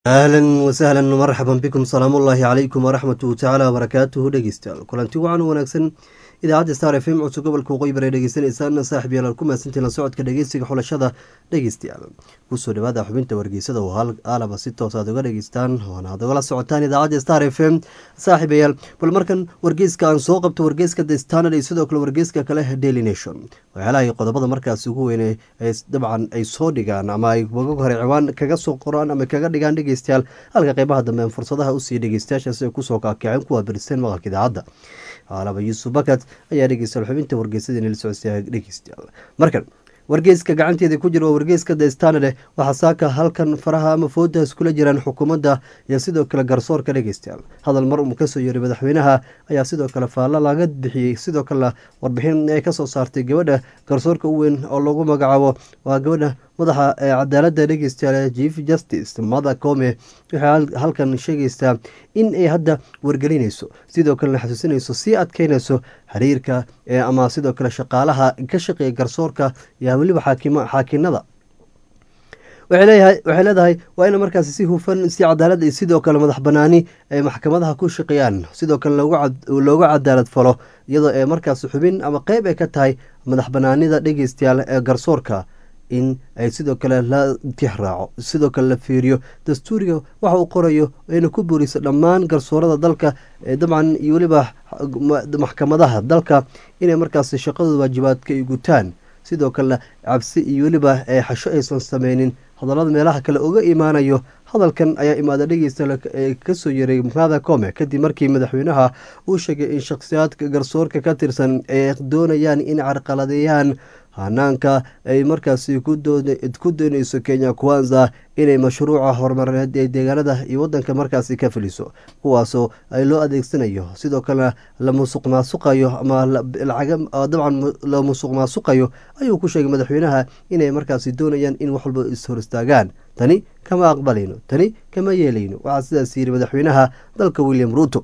ahlan wasahlan marxaban bikum salaamu ullaahi calaykum waraxmatuhu tacaala wabarakaatuhu dhegeystayaal kulanti wacan wanaagsan idaacadda star f m codso gobolka waqooyi bare dhegeysanaysaana saaxib yaalaal ku mahadsantiin la socodka dhegeysiga xulashada dhegeystayaal kusoo dhawaada xubinta wargeysada oo aalaba si toos aad uga dhegeystaan oona aad ugala socotaan idaacadda star f m saaxiibayaal bal markan wargeyska aan soo qabto wargeyska the standard iyo sidoo kale wargeyska kale daily nation waxyaalaha qodobada markaas ugu weyne dabcan ay soo dhigaan ama ay waga hore ciwaan kaga soo qoraan ama kaga dhigaan dhegeystayaal halka qeybaha dambe fursadaha usii dhegeystayaashaas ay kusoo kaakaceen kuwa biriseen maqalka idaacadda aalaba yuusuf bakat ayaa dhegeystayaal xubinta wargeysada inala socodsiya dhegeystayaal markan wargeyska gacanteeda ku jira waa wargeyska the standard waxaa saaka halkan faraha ama fooda iskula jiraan xukuumadda iyo sidoo kale garsoorka dhegeystayaal hadal mar uu kasoo yeeray madaxweynaha ayaa sidoo kale faallo laga bixiyey sidoo kalena warbixin ay kasoo saartay gabadha garsoorka u weyn oo lagu magacaabo waa gabadha madaxa cadaalada dhegeystayaal chief justice mada come waxay halkan sheegaysaa in ay hadda wargelinayso sidoo kalena xasuusinayso sii adkeynayso xiriirka ama sidoo kale shaqaalaha ka shaqeeya garsoorka iyo weliba xaakinada waxay leedahay waa in markaas si hufan si cadaalad iyo sidoo kale madax banaani ay maxkamadaha ku shaqeeyaan sidoo kale looga cadaalad falo iyadoo ay markaas xubin ama qeyb ay ka tahay madax banaanida dhegeystayaal ee garsoorka in ay sidoo kale la tixraaco sidoo kale la fiiriyo dastuuriga waxa uu qorayo ayna ku buuriso dhammaan garsoorada dalka dabcan iyo weliba maxkamadaha dalka inay markaas shaqadooda waajibaadka ay gutaan sidoo kalena cabsi iyo weliba xasho aysan sameynin hadallada meelaha kale uga imaanayo hadalkan ayaa imaada dhegeysta kasoo yeray mada come kadib markii madaxweynaha uu sheegay in shakhsiyaadka garsoorka ka tirsan ay doonayaan in carqaladeeyaan hanaanka ay markaasi ku dooneyso kenya kwanza inay mashruuca horumarineed ee deegaanada iyo wadanka markaasi ka filiso kuwaasoo ay loo adeegsanayo sidoo kalena la musuq maasuqayo ama dabcan la musuq maasuqayo ayuu ku sheegay madaxweynaha inay markaasi doonayaan in wax walba ishor istaagaan tani kama aqbalayno tani kama yeelayno waxaa sidaas yiri madaxweynaha dalka william ruuto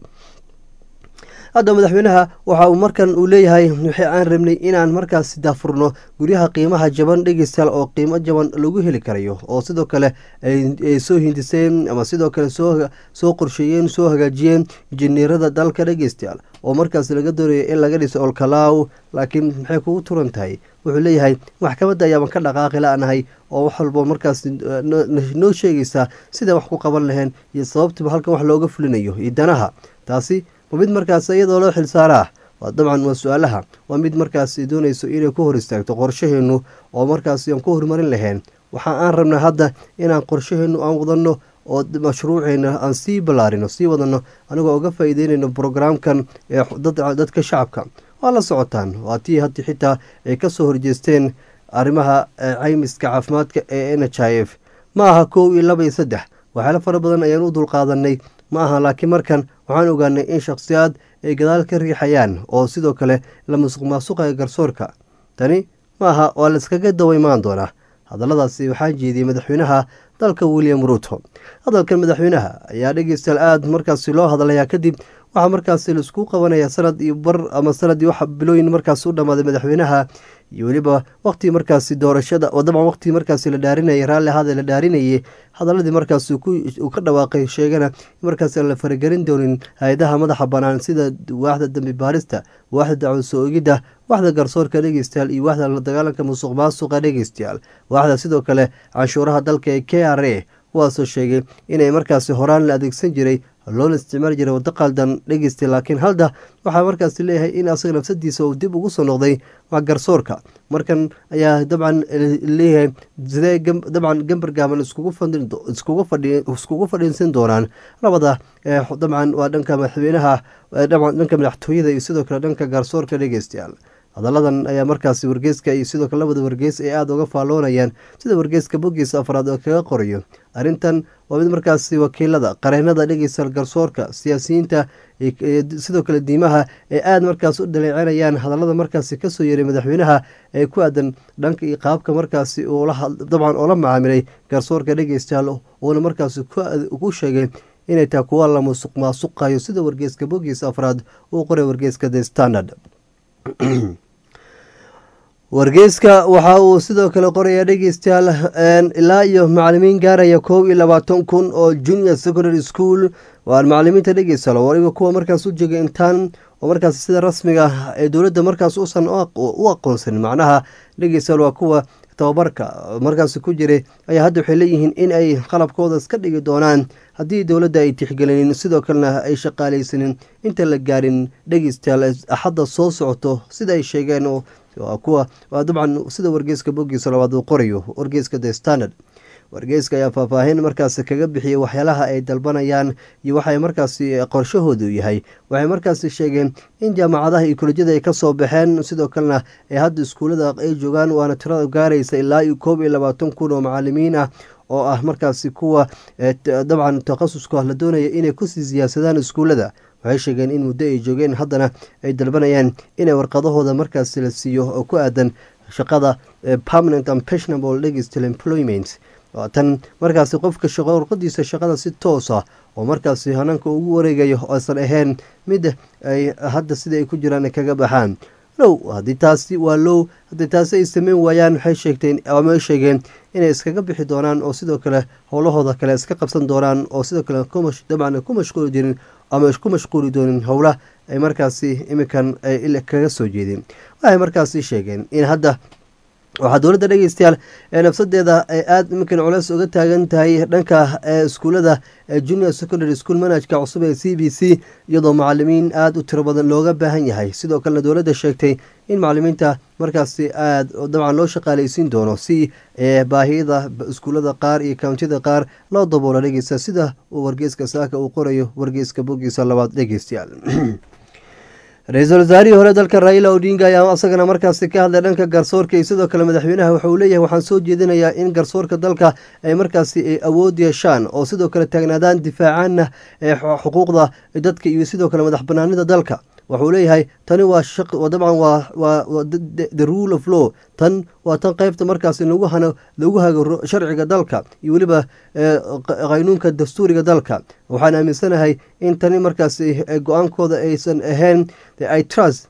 hadda madaxweynaha waxa uu markan uu leeyahay wixii aan rabnay inaan markaas daafurno guryaha qiimaha jaban dhegeystayaal oo qiimo jaban lagu heli karayo oo sidoo kale ay soo hindiseen ama sidoo kale soo qorsheeyeen soo hagaajiyeen injineerada dalka dhegeystayaal oo markaas laga doonayo in laga dhiso olkalaaw laakiin maxay kugu turan tahay wuxuu leeyahay maxkamadda ayaaban ka dhaqaaqi la-nahay oo wax walbo markaas noo sheegaysaa sida wax ku qaban laheen iyo sababtiba halkan wax looga fulinayo iyo danaha taasi waa mid markaas iyadoo loo xilsaaraa waa dabcan waa su-aalaha waa mid markaas doonayso inay ku hor istaagto qorshaheenu oo markaas aan ku horumarin lahayn waxa aan rabnaa hadda inaan qorshaheenu aan wadano oo mashruuceena aan sii ballaarino sii wadano anigoo uga faa-iideynayno brograamkan ee dadka shacabka waa la socotaan waa tii haddi xitaa ay kasoo horjeesteen arrimaha caymiska caafimaadka ee n h i f ma aha kow iyo laba iyo saddex waxyaalo fara badan ayaan u dulqaadanay ma aha laakiin markan waxaan ogaanay in shakhsiyaad ay gadaal ka riixayaan oo sidoo kale la musuq maasuqaya garsoorka tani ma aha waa la iskaga dawa imaan doonaa hadalladaasi waxaa jeediyey madaxweynaha dalka william ruuto hadalkan madaxweynaha ayaa dhegeystayaal aada markaasi loo hadlayaa kadib waxaa markaasi laisku qabanaya sanad iyo bar ama sanad iyo wax bilooyin markaas u dhammaaday madaxweynaha iyo weliba waqtii markaasi doorashada oo dabcan waqtii markaasi la dhaarinayay raalli ahaada la dhaarinayay hadaladii markaas uu ka dhawaaqay sheegana markaas aan la faragelin doonin hay-adaha madaxa banaan sida waaxda dambi baarista waaxda dacwad soo ogidda waaxda garsoorka dhegeystayaal iyo waaxda la dagaalanka musuq maasuqa dhegeystayaal waaxda sidoo kale canshuuraha dalka ee k r a kuwaasoo sheegay inay markaasi horaan la adeegsan jiray loona isticmaali jiray waddo qaldan dhegeystay laakiin halda waxaa markaasi leeyahay in asaga nafsadiisa uu dib ugu soo noqday waa garsoorka markan ayaa dabcan leeyahay sidee dabcan gambar gaaban iskugu fadhiinsan doonaan labada dabcan waa dhanka madaxweynaha dhanka madaxtooyada iyo sidoo kale dhanka garsoorka dhegeystayaal hadalladan ayaa markaasi wargeyska iyo sidoo kale labada wargeys ay aada uga faalloonayaan sida wargeyska boggiisa afraad oo kaga qorayo arrintan waa mid markaasi wakiilada qareenada dhegeystayaal garsoorka siyaasiyiinta sidoo kale diimaha ay aada markaas u dhaleecinayaan hadallada markaasi kasoo yeeray madaxweynaha ee ku aadan dhanka iyo qaabka markaasi dabcan oola macaamilay garsoorka dhegeystayaal uuna markaasi ku sheegay inay tahay kuwa la musuq maasuqayo sida wargeyska boggiisa afraad uu qoray wargeyska the standard wargeyska waxa uu sidoo kale qorayaa dhegeystayaal ilaa iyo macalimiin gaaraya koob iyo labaatan kun oo junior secondary school waan macalimiinta dhegeystayaal waliba kuwa markaas u jega intaan oo markaas sida rasmiga ee dowladda markaas uusan u aqoonsanin macnaha dhegeystayaal waa kuwa tababarka markaas ku jiray ayaa hadda waxay leeyihiin in ay qalabkooda iska dhigi doonaan haddii dowladda ay tixgelinin sidoo kalena ay shaqaaleysanin inta la gaarin dhegeystayaal axadda soo socoto sida ay sheegeen waa kuwa waa dabcan sida wargeyska bogiisa labaad uu qorayo wargeyska the standard wargeyska ayaa faahfaahin markaas kaga bixiyey waxyaalaha ay dalbanayaan iyo waxay markaasi qorshahoodu yahay waxay markaasi sheegeen in jaamacadaha iyo kolejyada ay kasoo baxeen sidoo kalena ee hadda iskuullada ay joogaan waana tirada gaaraysa ilaa iyo koob iyo labaatan kun oo macalimiin ah oo ah markaasi kuwa dabcan takhasuska la doonaya inay kusii siyaasadaan iskuullada waxay sheegeen in muddo ay joogeen haddana ay dalbanayaan inay warqadahooda markaasi la siiyo oo ku aadan shaqada permanent and pensionable legistal employment tan markaasi qofka warqadiisa shaqada si toosa oo markaasi hanaanka ugu wareegayo aysan ahayn mid ay hadda sida ay ku jiraan kaga baxaan low haddii taasi waa low haddii taasi ay sameyn waayaan waxay sheegteen ama ay sheegeen inay iskaga bixi doonaan oo sidoo kale howlahooda kale iska qabsan doonaan oo sidoo kale dabcan ku mashquuli jirin ama ku mashquuli doonin howla ay markaasi iminkan kaga soo jeedeen waxay markaasi sheegeen in hadda waxaa dowladda dhegeystayaal ee nafsadeeda ay aada iminkan culeys uga taagan tahay dhanka iskuullada junior secondary school manajka cusub ee c b c iyadoo macalimiin aada u tiro badan looga baahan yahay sidoo kalena dowladda sheegtay in macalimiinta markaasi aada dabcan loo shaqaaleysiin doono si baahiyada iskuullada qaar iyo kountida qaar loo daboola dhegeysta sida uu wargeyska saaka uu qorayo wargeyska bogiisa labaad dhegeystayaal ra-iisul wasaarihii hore dalka raila odinga ayaa asagana markaasi ka hadlay dhanka garsoorka iyo sidoo kale madaxweynaha waxa uu leeyahay waxaan soo jeedinayaa in garsoorka dalka ay markaasi awood yeeshaan oo sidoo kale taagnaadaan difaacaana xuquuqda dadka iyo sidoo kale madax banaanida dalka wuxuu leeyahay tani waa dabcan waa the rule of law tan waa tan qeybta markaasi lagu hago sharciga dalka iyo weliba qaynuunka dastuuriga dalka waxaan aaminsanahay in tani markaasi go-aankooda aysan ahayn i trust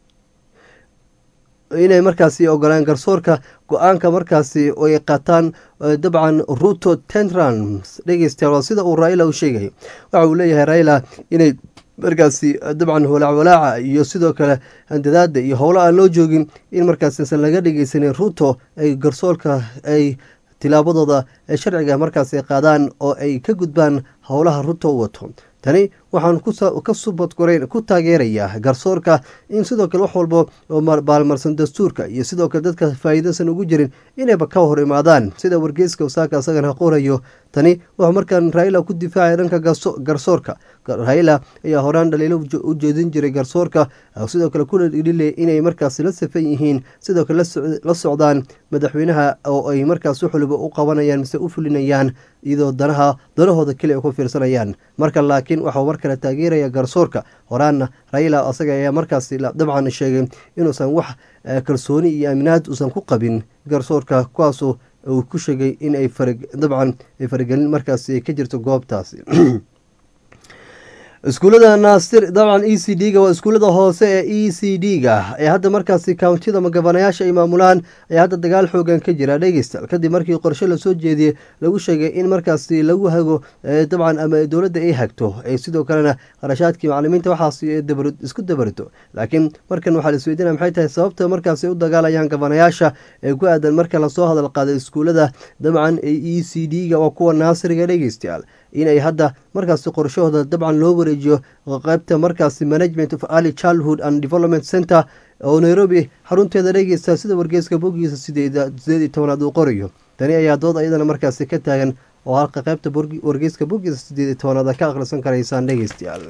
inay markaasi ogolaan garsoorka go-aanka markaasi ay qaataan dabcan ruto tentrans dhegeystayaal sida uu raila u sheegay waxa uu leeyahay raila inay markaasi dabcan walaac walaaca iyo sidoo kale handadaada iyo howlo aan loo joogin in markaasisan laga dhegeysanin ruto ay garsoorka ay tilaabadooda ee sharciga markaas ay qaadaan oo ay ka gudbaan howlaha ruto u wato tani waxaan ka subadgoreyn ku taageerayaa garsoorka in sidoo kale wax walba oo baalmarsan dastuurka iyo sidoo kale dadka faa'iidasan ugu jirin inayba ka hor imaadaan sida wargeyska wasaaka isagana qorayo tani wuxuu markaan raila ku difaacaya dhanka garsoorka raila ayaa horaan dhaliilo u jeedin jiray garsoorka sidoo kale kuna dhililay inay markaas la safan yihiin sidoo kale la socdaan madaxweynaha oo ay markaas wax waliba u qabanayaan mise u fulinayaan iyadoo danaha danahooda keli ay ku fiirsanayaan marka laakiin waxau mar kale taageeraya garsoorka horaanna raila asaga ayaa markaas dabcan sheegay inuusan wax kalsooni iyo aaminaad uusan ku qabin garsoorka kuwaasoo uu ku sheegay in ay dabcan ay faragelin markaas ka jirto goobtaasi iskuullada naasir dabcan e c d ga waa iskuullada hoose ee e c d ga ee hadda markaasi kountida magabanayaasha ay maamulaan ayaa hadda dagaal xoogan ka jira dhegeystaal kadib markii qorshe lasoo jeediyey lagu sheegay in markaasi lagu hago dabcan ama dowladda ay hagto sidoo kalena qarashaadkii macalimiinta waxaas isku dabarto laakiin markan waxaa laisweydiinaya maxay tahay sababta markaasi u dagaalayaan gabanayaasha ee ku aadan marka lasoo hadal qaaday iskuullada dabcan ee e c d ga waa kuwa naasiriga dhegeystayaal inay hadda markaasi qorshahooda dabcan loo wareejiyo qaybta markaasi management of early childhood and development center oo nairobi xarunteeda dhegeysta sida wargeyska bogiisa sideed iyo tobanaad uu qorayo tani ayaa dood ayadana markaasi ka taagan oo halka qaybta wargeyska bogiisa sideed iyo tobanaad ka akhrisan karaysaan dhegeystayaal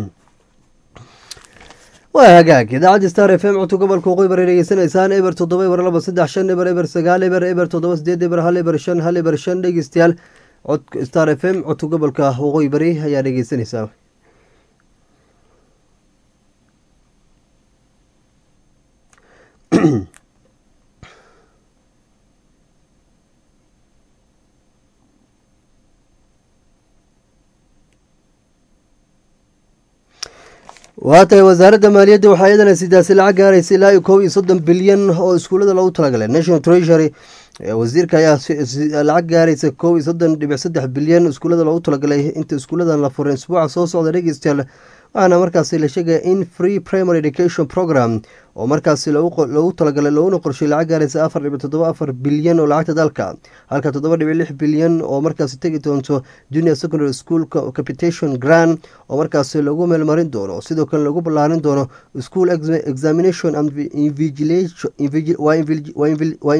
waa hagaag idaacadda star f m codka gobolka waqooyi bari dhegeysanaysaan eber toddoba eber laba saddex shan eber eber sagaal eber eber toddoba sideed eber hal eber shan hal eber shan dhegeystayaal cod star f m codka gobolka waqooyi bari ayaa dhegeysanaysaa waa tahay wasaaradda maaliyadda waxaa iyadana sidaasi lacag gaaraysa ilaa iyo kow iyo soddon bilyan oo iskuullada loogu talagalay national treasury wasiirka ayaa lacag gaaraysa kow iyo soddon dhibic saddex bilyan iskuullada loogu talagalay inta iskuulladan la furay isbuuca soo socda dhegeystayaal waxaana markaasi la sheegaya in free primary education program oo markaasi loogu talagalay looguna qorshay lacag gaaraysa afar dhibic toddoba afar bilyan oo lacagta dalka halka toddoba dhibic lix bilyan oo markaasi tegi doonto junior secondary school capitation grand oo markaasi lagu meelmarin doono sidoo kale lagu ballaarin doono school examination and waa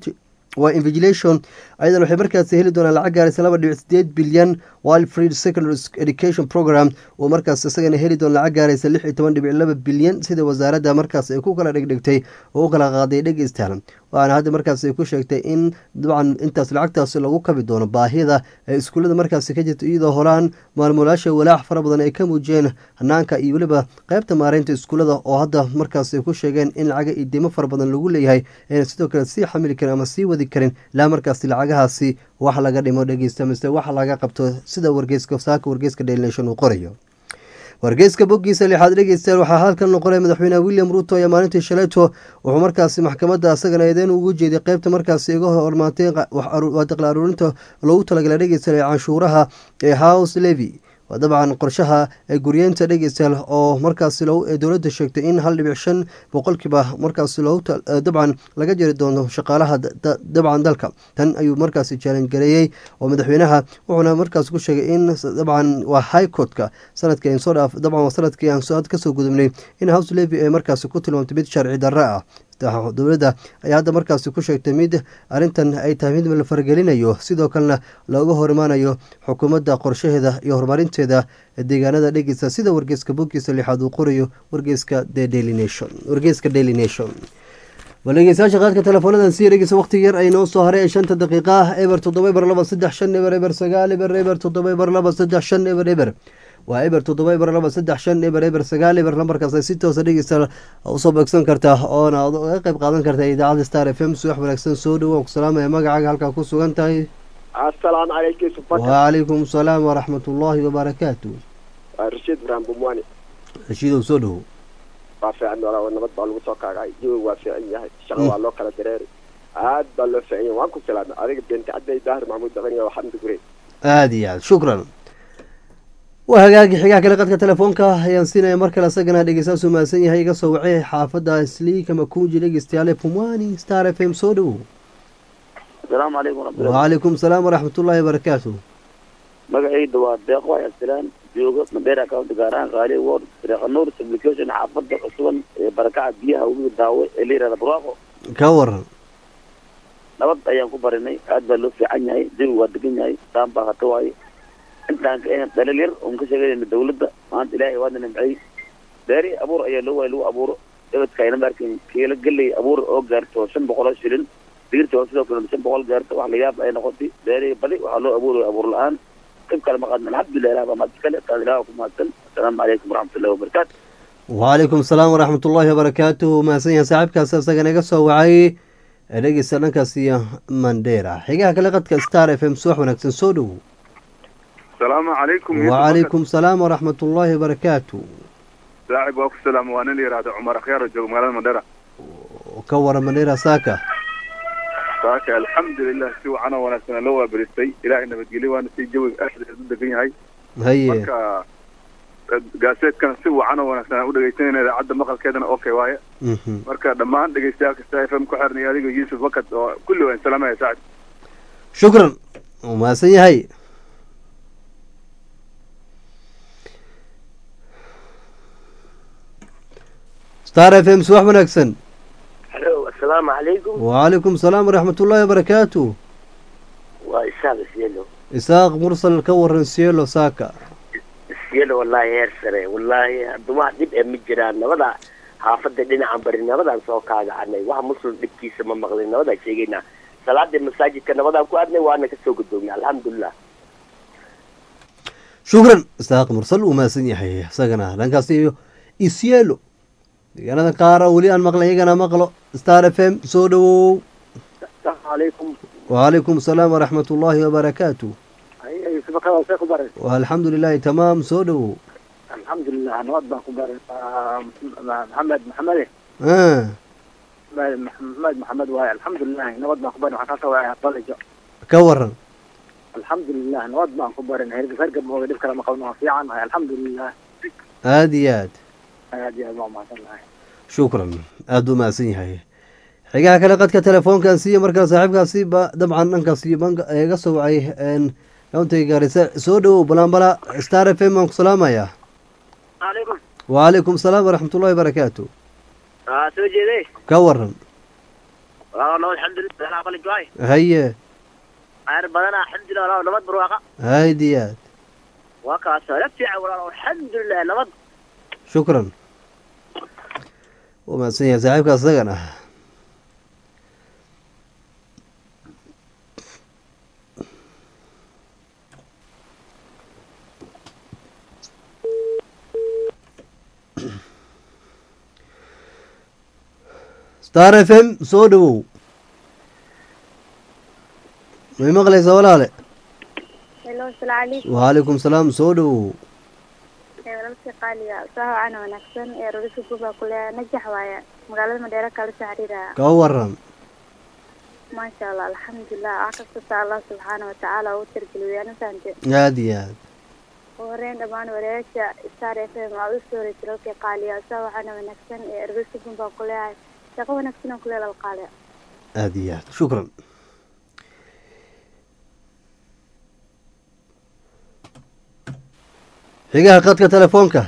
invigilation ayadan waxay markaasi heli doonaan lacag gaaraysa laba dhibic sideed bilyan wild freed secondary education program oo markaas isagana heli doona lacag gaaraysa lix iyo toban dhibic laba bilyan sida wasaaradda markaas ay ku kala dhegdhegtay oo u kala qaaday dhegeystaal waxaana hadda markaas ay ku sheegtay in dabcan intaas lacagtaasi lagu kabi doono baahida ee iskuullada markaasi ka jirta iyadoo horaan maalmulaasha walaac fara badan ay ka muujiyeen hanaanka iyo weliba qeybta maareynta iskuullada oo hadda markaas ay ku sheegeen in lacaga iyo dimo fara badan lagu leeyahay ayna sidoo kale sii xamili karin ama sii wadi karin ilaa markaasi lacagahaasi wax laga dhimo dhegeysta mise wax laga qabto sida wargeyska saaka wargeyska daily nation uu qorayo wargeyska boggiisa lixaad dhegeystayaal waxaa halkan noqonay madaxweyneha william ruuto ayaa maalintii shalayto wuxuu markaasi maxkamadda asagana eedeyn ugu jeeday qeybta markaasi iga hormaatay daqli aruurinta loogu talagalay dhegeystayaal canshuuraha ee house levy waa dabcan qorshaha guryeenta dhegeystayaal oo markaasi dowladda sheegtay in hal dhibic shan boqolkiiba markaasi dabcan laga jeri doono shaqaalaha dabcan dalka tan ayuu markaasi jaalangareeyey oo madaxweynaha wuxuuna markaas ku sheegay in dabcan waa high courtka sanadkii soo dhaaf dabcan waa sanadkii aan kasoo gudubnay in house levy ay markaasi ku tilmaamtay mid sharci darro ah dowladda ayaa hadda markaasi ku sheegtay mid arrintan ay tahay mid la fargelinayo sidoo kalena looga hor imaanayo xukuumadda qorshaheeda iyo horumarinteeda deegaanada dhegeysa sida wargeyska boggiisa lixaad uu qorayo wargeyska the daily nation wargeyska daily nation bal dhegeystayaasha qaadka teleefoonadan sii dhegeysa waqti yar ay noo soo haray ee shanta daqiiqa ah eber toddoba eber laba saddex shan eber eber sagaal eber eber toddoba eber laba saddex shan eber eber waa eber toddoba eber laba saddex shan eber eber sagaal eber lambarkaas ay si toosa dhegeysta usoo beegsan kartaa oona ga qayb qaadan kartaa idaacadda star f m suwax wanaagsan soo dhawaan ku salaamaya magacaaga halkaa ku sugan tahay asalaamu calaykum wacalaykum salaam waraxmat ullaahi wabarakaatu waa rashiid ibraahim bumwani rashiidow soo dhawo waa fiican noolaa nabad baa lagu soo kaagay jawiga waa fiican yahay shaqa waa loo kala dareeri aad baa loo fiican yahay waan ku salaamay adiga beenti cadday daahir maxamuud daqaniya waa xamdi gurey aada iyo aad shukran waa hagaagi xigaha kale qadka telefoonka ayaan siinaya mar kale asagana dhegeystaas uu mahadsan yahay iga soo wacay xaafadda sliika makunji dhegeystayaale pumwani star f m soo dhawo asalaamu calaykum waraxmatullahi wacalaykum salaam waraxmatullaahi wabarakaatu magacayda waa deeqo ayaasilaan jooga mandheera county gaar ahaan qaali ward reeqanuur application xaafadda cusuban ee barakaca biyaha webiga daawe ee la yihahda buraaqo ka waran nabad ayaan ku barinay aad baa loo fiican yahay jawi waa degan yahay daan baa hata waaye intaan ka ahayn dhalil yar oon ka sheeganayna dawladda maanta ilaahay waadna nimcay beeri abuur ayaa loo waayay lagu abuuro dabadka ayna maarkin kiila gelay abuur oo gaarto shan boqol oo shilin digirta oo sidoo kale shan boqol gaarto wax la yaab ay noqotay beeri badi waxaa loo abuuraya abuur la-aan qayb kale ma qaadna alxamdulilah ilaah baa mahad iskale taas ilaah ku mahadsan assalaamu calaykum waraxmatullahi wabarakaatu wacalaykum salaam waraxmatullaahi wabarakaatu mahadsan yahay saaxiibkaas isagana iga soo wacay dhegeysta dhankaas iyo mandheera xigaha kale qadka star f m suwax wanaagsan soo dhowo asalaamu calaykum wacalaykum salaam waraxmat ullaahi wabarakaatu saaxib waa ku salaam waa nin la yihahdo cumar akhyaar oo jooga magaalada mandheera ka waran mandheera saaka saaka alxamdulilah si wacan oo wanaagsan loo waaberistay ilaahay nabadgelyo waana si jawiga aad u degan yahay haye marka gaaseedkana si wacan oo wanaagsan aan u dhegeysanayna idaacadda maqalkeedana okay waaye mhm marka dhammaan dhegeystayaal kasta f m ku xirnay adiga yuusuf wakad oo kulli waan salaamaya saacib shukran uu mahadsan yahay star f m suwax wanaagsan halo assalaamu calaykum wacalaykum salaam waraxmat ullaahi wabarakaatu waa isaaq isyelo isaaq mursal ka waran sielo saaka isyelo wallaahi heer sare wallaahi hadduma dhib ee ma jiraan nabada xaafadda dhinacan bari nabadaan soo kaagacanay wax muslim dhibkiisa ma maqlin nabadaan sheegaynaa salaadii masaajidka nabadaan ku adnay waana kasoo gudoognay alxamdulilah shukran isaaq mursal uu mahadsan yahay isagana dhankaas iyo isyelo deegaanada qaara weli aan maqlay iyagana maqlo star f m soo dhawow asalaamu calaykum wacalaykum salaam waraxmat ullaahi wabarakaatu yusufakada ku baray alxamdu lilaahi tamaam soo dhawow alxamdulilah nabad baan ku baray maxamed maxamede Ah, maxamed maxamed waaye alxamdulilah nabad baan ku barin waxaan kasoo waaya balijo ka waran alxamdulilah nabad baan ku barin hergab hergab mooga dhib kale ma qabno waa fiican nahay alxamdulilah aada iyo aad aad iyo aad baan umahadsan nahay shukran aada u mahadsan yahay xigaha kale qadka telefoonkan siiyo markaa saaxiibkaasi ba dabcan dhankaas iyo banka iga soo wacay countay gaarisa soo dhowow balanbala star f m aan ku salaamayaa calaykum wacalaykum salaam waraxmatullahi barakaatu aa soo jeeday ka waran waa nabad alxamdulilah alaa qali joay haye ayr badana alxamdulilah walaa nabad barwaaqa aada iyo aad waa kaas la fiican walaa alxamdulilah nabad shukran wuu mahadsan yahay saaxiibka isagana star f m soo dhowow may maqlaysaa walaale Hello, assalaamu calaykum. wacalaykum salaam soo dhowow Ee, walaalkay qaaliga soo wacana wanaagsan ee rorisa guba kule najax waaye magaalada Madheera kala soo xiriiraya ka waran maasha Allah alxamdulilah wax kasta Allah subxaana wa tacaala uu tirgeliyo ana fahamte aada iyo aad ugu horeyn dhammaan wareegasha Star FM aa u soo wareejiyay walaalkay qaaliga soo wacana wanaagsan ee rorisa guba kule shaqo wanaagsan oo kule lal qaaliga aada iyo aad shukran xigaha qadka telefoonka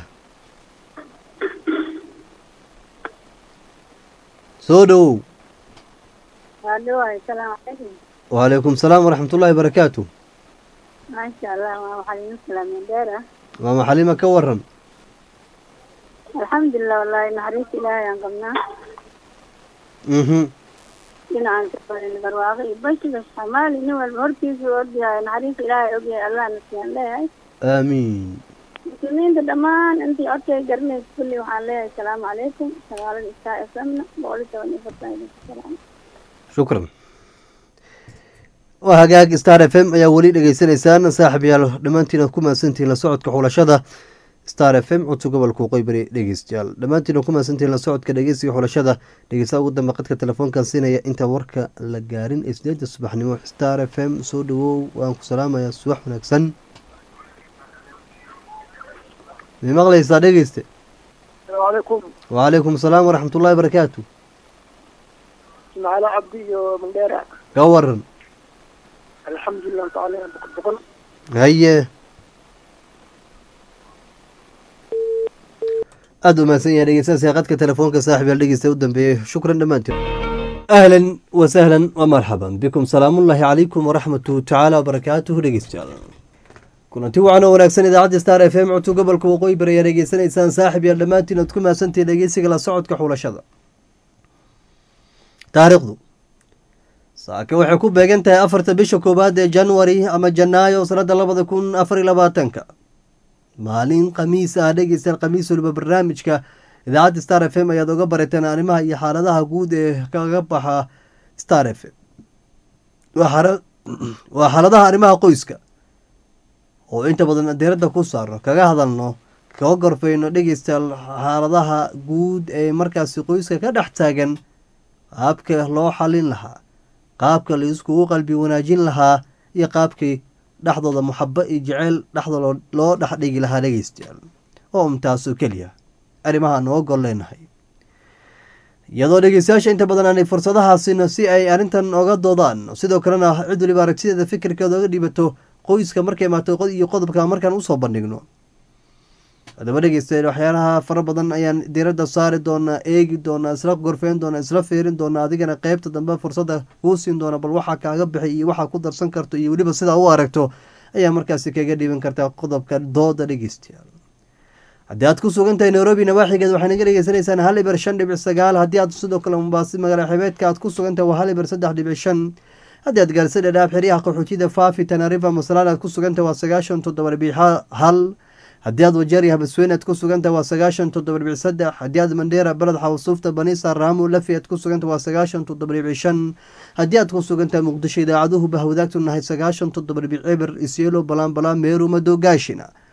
soo dhowow Hello, assalaamu calaykum. wacalaykum salaam waraxmatullaahi barakaatu maasha Allah waa waxaan idin salaamay Madheera waa maxalima ka waran alxamdulilah wallahi naxariista ilaahay aan qabnaa mhm dhinacaan ka barin barwaaqo iyo bashiga soomaali nin walba hortiisa u ogyahay naxariista ilaahay ogyahay allah nasiyaan leeyahay aamiin muslimiinta dhammaan intii codkay garanaysa kulli waxaan leeyahay asalaamu calaykum sagaalada istaa fmna boqol iyo toban iyo afartan idinku salaam shukran waa hagaag star f m ayaa weli dhegeysaneysaan saaxib yaal dhammaantiina ku mahadsantihiin la socodka xulashada star f m codka gobolka waqooyi dhegeystayaal dhammaantiina ku mahadsantihiin la socodka dhegeysiga xulashada dhegeystaha ugu dambe qadka telefoonkan siinaya intaan warka la gaarin ee sideeda subaxnimo star f m soo dhawow waan ku salaamayaa subax wanaagsan may maqlaysaa dhegeyste asalaamu calaykum wacalaykum salaam waraxmatullaahi barakaatu ismaaciilo cabdi iyo mandheera ka waran alxamdulilah tacaala boqol boqol haye aada u mahadsan yahay dhegeystayaasha qadka telefoonka saaxib yaal dhegeysta u dambeeyey shukran dhammaantiin ahlan wasahlan wamarxaban bikum salaamullaahi calaykum waraxmatuhu tacaala wabarakaatuhu dhegeystayaal kulanti wacan oo wanaagsan idaacadda star f m codka gobolka waqooyi bari ayaa dhegeysanaysaan saaxib yaal dhammaantiin aad ku mahadsantihiin dhegeysiga la socodka xulashada taariikhdu saake waxay ku beegan tahay afarta bisha koowaad ee januari ama janaayo sanada labada kun afar iyo labaatanka maalin khamiis ah dhegeystayaal khamiis waliba barnaamijka idaacadda star f m ayaad oga barateen arrimaha iyo xaaladaha guud ee kaga baxa star f m waa xara- waa xaaladaha arrimaha qoyska oo inta badan diiradda ku saarno kaga hadalno kaga gorfeyno dhegeystayaal xaaladaha guud ee markaasi qoyska ka dhex taagan qaabka loo xalin lahaa qaabka la iskugu qalbi wanaajin lahaa iyo qaabkii dhexdooda muxabo iyo jeceyl dhexdooda loo dhexdhigi lahaa dhegeystayaal oo umtaasoo keliya arrimaha noo gol leenahay iyadoo dhegeystayaasha inta badan aanay fursadahaasina si ay arrintan oga doodaan sidoo kalena cid waliba aragtideeda fikirkeeda oga dhibato qoyska markay imaato qod iyo qodobka markaan usoo bandhigno haddaba dhegeystayaal waxyaalaha fara badan ayaan diiradda saari doonaa eegi doonaa isla gorfeyn doonaa isla feerin doonaa adigana qeybta dambe fursadda kuu siin doona bal waxaa kaaga bixi iyo waxaa ku darsan karto iyo weliba sidaa u aragto ayaa markaasi kaga dhiiban kartaa qodobka dooda dhegeystayaal haddii aad ku sugan tahay nairobi nawaaxigeed waxaa naga dhegeysanaysaan hal iber shan dhibic sagaal haddii aad sidoo kale mumbaasi magaala xibeedka aad ku sugan tahay waa hal iber saddex dhibic shan haddii aad gaarisa dhadhaab xeryaha qaxootida faafi tanarifa masalaan aad ku sugan tahay waa sagaashan toddoba dhibic hal haddii aad wajeer iyo habasweyn aad ku sugan tahay waa sagaashan toddoba dhibic saddex haddii aad mandheera beled xawsuufta banisa raamo lafi aad ku sugan tahay waa sagaashan toddoba dhibic shan haddii aad ku sugan tahay muqdisho idaacaduhu bah wadaagtu nahay sagaashan toddoba dhibic eber isyelo balaan balaan meeru madow gaashina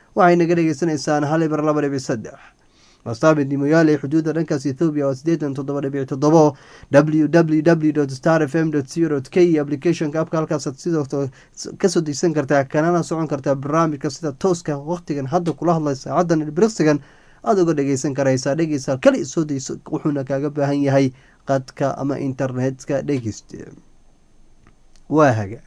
waxay naga dhegeysanaysaan hal ibar laba dhibic saddex wasaabid nimoyaale xuduudda dhankaas ethoobiya waa sideetan toddoba dhibic toddobo w w w star f m co k applicationka abka halkaasaad sidoo kasoo degsan kartaa kanana socon kartaa barnaamijka sida tooska waqtigan hadda kula hadlay saacadan ilbiriqsigan aada uga dhegeysan karaysaa dhegeysa kali soo dayso wuxuuna kaaga baahan yahay qadka ama internetka dhegeyste waa hagaag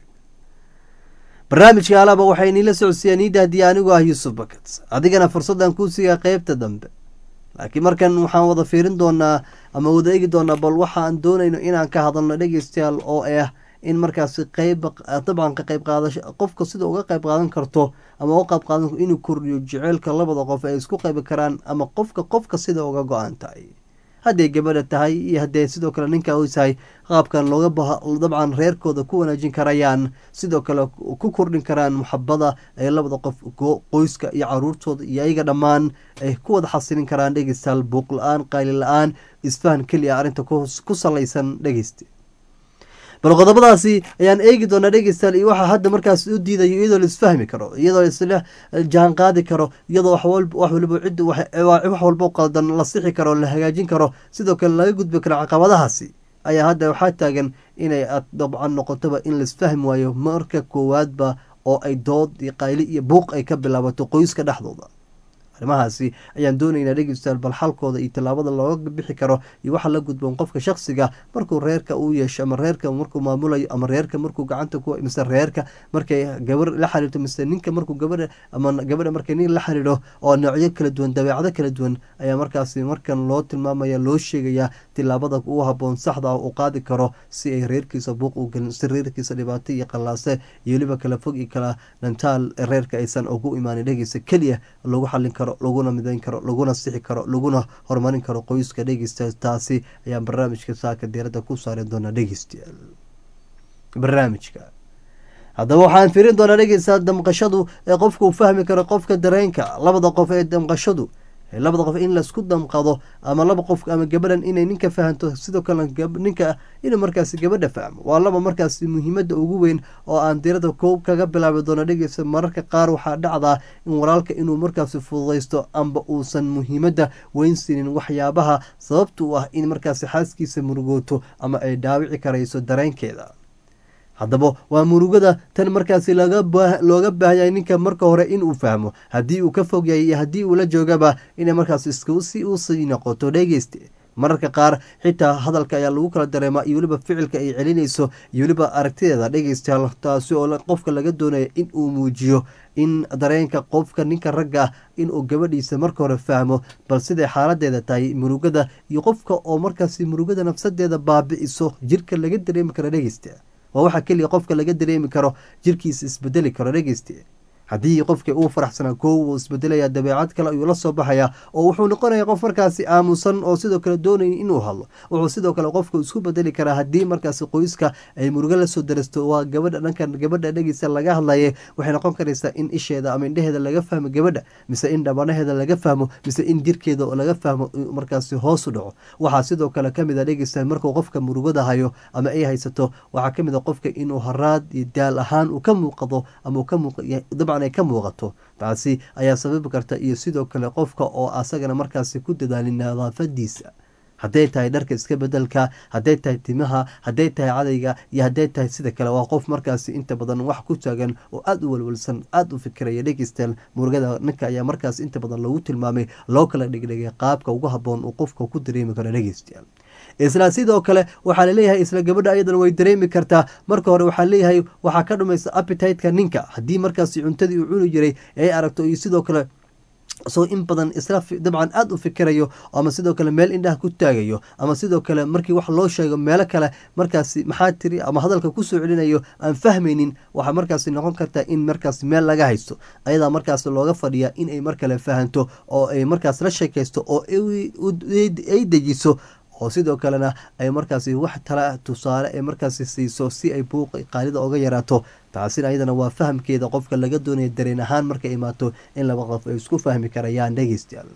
barnaamijka alaba waxay niila socodsiiyaan iida haddii anigu ah yuusuf bakat adigana fursaddan kuu siiga qeybta dambe laakiin markan waxaan wada fiirin doonaa ama wada eegi doonaa bal waxaan doonayno inaan ka hadalno dhegeystayaal oo ah in markaasi qeyb dabcan ka qeyb qaadasho qofka sida uga qeyb qaadan karto ama uga qeyb qaadan inuu kordhiyo jeceylka labada qof ay isku qeybi karaan ama qofka qofka sida uga go-an tahay hadday gabadha tahay iyo haddee sidoo kale ninka u tahay qaabkan looga dabcan reerkooda ku wanaajin karayaan sidoo kale ku kordhin karaan muxabada ay labada qof qoyska iyo caruurtooda iyo ayaga dhammaan ay ku wada xasilin karaan dhegeystayaal buuq la-aan qayli la-aan isfahan keliya arrinta ku salaysan dhegeysta bal qodobadaasi ayaan eegi doonaa dhegeystayaal iyo waxaa hadda markaas u diidayo iyadoo la isfahmi karo iyadoo isla jaan qaadi karo iyadoo wax waliba cid wax walbo qaldan la sixi karo la hagaajin karo sidoo kale laga gudbi karo caqabadahaasi ayaa hadda waxaa taagan inay dabcan noqotoba in la isfahmi waayo marka koowaadba oo ay dood iyo qayli iyo buuq ay ka bilaabato qoyska dhexdooda arrimahaasi ayaan doonaynaa dhegeystayaal bal xalkooda iyo tallaabada looga bixi karo iyo waxa la gudboon qofka shaksiga markuu reerka uu yeesho ama reerka markuu maamulayo ama reerka markuu gacanta ku mise reerka markay gabar la xiriirto mise ninka markuu gabadha ama gabadha markay nin la xiriiro oo noocyo kala duwan dabeecado kala duwan ayaa markaasi markan loo tilmaamaya loo sheegayaa tillaabada ugu haboon saxda ah uu qaadi karo si ay reerkiisa buuq u gelin si reerkiisa dhibaato iyo qallaase iyo weliba kala fog iyo kala dhantaal reerka aysan ugu imaanin dhegeysa keliya lagu xallin karo laguna midayn karo laguna sixi karo laguna horumarin karo qoyska dhegeysta taasi ayaan barnaamijka saaka diiradda ku saari doonaa dhegeystayaal barnaamijka haddaba waxaan firin doonaa dhegeysta damqashadu ee qofka uu fahmi karo qofka dareenka labada qof ee damqashadu labada qof in laisku damqado ama laba qof ama gabadhan inay ninka fahanto sidoo kale ninka inuu markaasi gabadha fahmo waa laba markaasi muhiimada ugu weyn oo aan dirada koob kaga bilaabi doono dhegeysa mararka qaar waxaa dhacdaa in walaalka inuu markaasi fududaysto amba uusan muhiimada weynsiinin waxyaabaha sababta u ah in markaasi xaaskiisa murugooto ama ay dhaawici karayso dareenkeeda haddaba waa murugada tan markaasi looga baahanyay ninka marka hore inuu fahmo haddii uu ka fog yahay iyo haddii uu la joogaba inay markaas si usii noqoto dhegeyste mararka qaar xitaa hadalka ayaa lagu kala dareemaa iyo weliba ficilka ay celinayso iyo weliba aragtideeda dhegeystayaal taasi oo qofka laga doonaya in uu muujiyo in dareenka qofka ninka ragga ah inuu gabadhiisa marka hore fahmo bal siday xaaladeeda tahay murugada iyo qofka oo markaasi murugada nafsadeeda baabi-iso jirka laga dareemi karo dhegeysta waa waxaa keliya qofka laga dareemi karo jirkiisa isbedeli karo dhegeyste haddii qofka uu faraxsanaa koow uu isbedelaya dabeecad kale ayuu la soo baxaya oo wuxuu noqonaya qof markaasi aamusan oo sidoo kale doonaya inuu hadlo wuxuu sidoo kale qofka isku bedeli karaa haddii markaasi qoyska ay murugo lasoo darasto waa gabadha dhankan gabadha dhegeysa laga hadlaye waxay noqon karaysaa in isheeda ama indheheeda laga fahmo gabadha mise in dhabanaheeda laga fahmo mise in jirkeeda laga fahmo markaasi hoos u dhaco waxaa sidoo kale kamid a dhegeysa markuu qofka murugada hayo ama ay haysato waxaa kamid a qofka inuu haraad iyo daal ahaan uu ka muuqado ama uu ka muuq ay ka muuqato taasi ayaa sababi karta iyo sidoo kale qofka oo asagana markaasi ku dadaalin nadaafadiisa hadday tahay dharka iska bedelka hadday tahay timaha hadday tahay cadayga iyo hadday tahay sida kale waa qof markaasi inta badan wax ku taagan oo aada u walwalsan aada u fikiraya dhegeystayaal murugada ninka ayaa markaas inta badan lagu tilmaamay loo kala dhigdhigay qaabka ugu haboon uu qofka ku dareemi karo dhegeystayaal isla sidoo kale waxaa laleeyahay isla gabadha ayadana way dareemi kartaa marka hore waxaa leeyahay waxaa ka dhumaysa appetiteka ninka haddii markaasi cuntadii uu cuni jiray ay aragto iyo sidoo kale soo in badan isla dabcan aada u fikirayo ama sidoo kale meel indhaha ku taagayo ama sidoo kale markii wax loo sheego meelo kale markaasi maxaa tiri ama hadalka kusoo celinayo aan fahmaynin waxaa markaasi noqon kartaa in markaas meel laga haysto ayadaa markaas looga fadhiya inay mar kale fahanto oo ay markaas la sheekaysto oo ay dejiso oo sidoo kalena ay markaasi wax tala tusaale ee markaasi siiso si ay buuq qaalida oga yaraato taasina ayadana waa fahamkeeda qofka laga doonaya dareen ahaan markay imaato in laba qof ay isku fahmi karayaan dhegeystayaal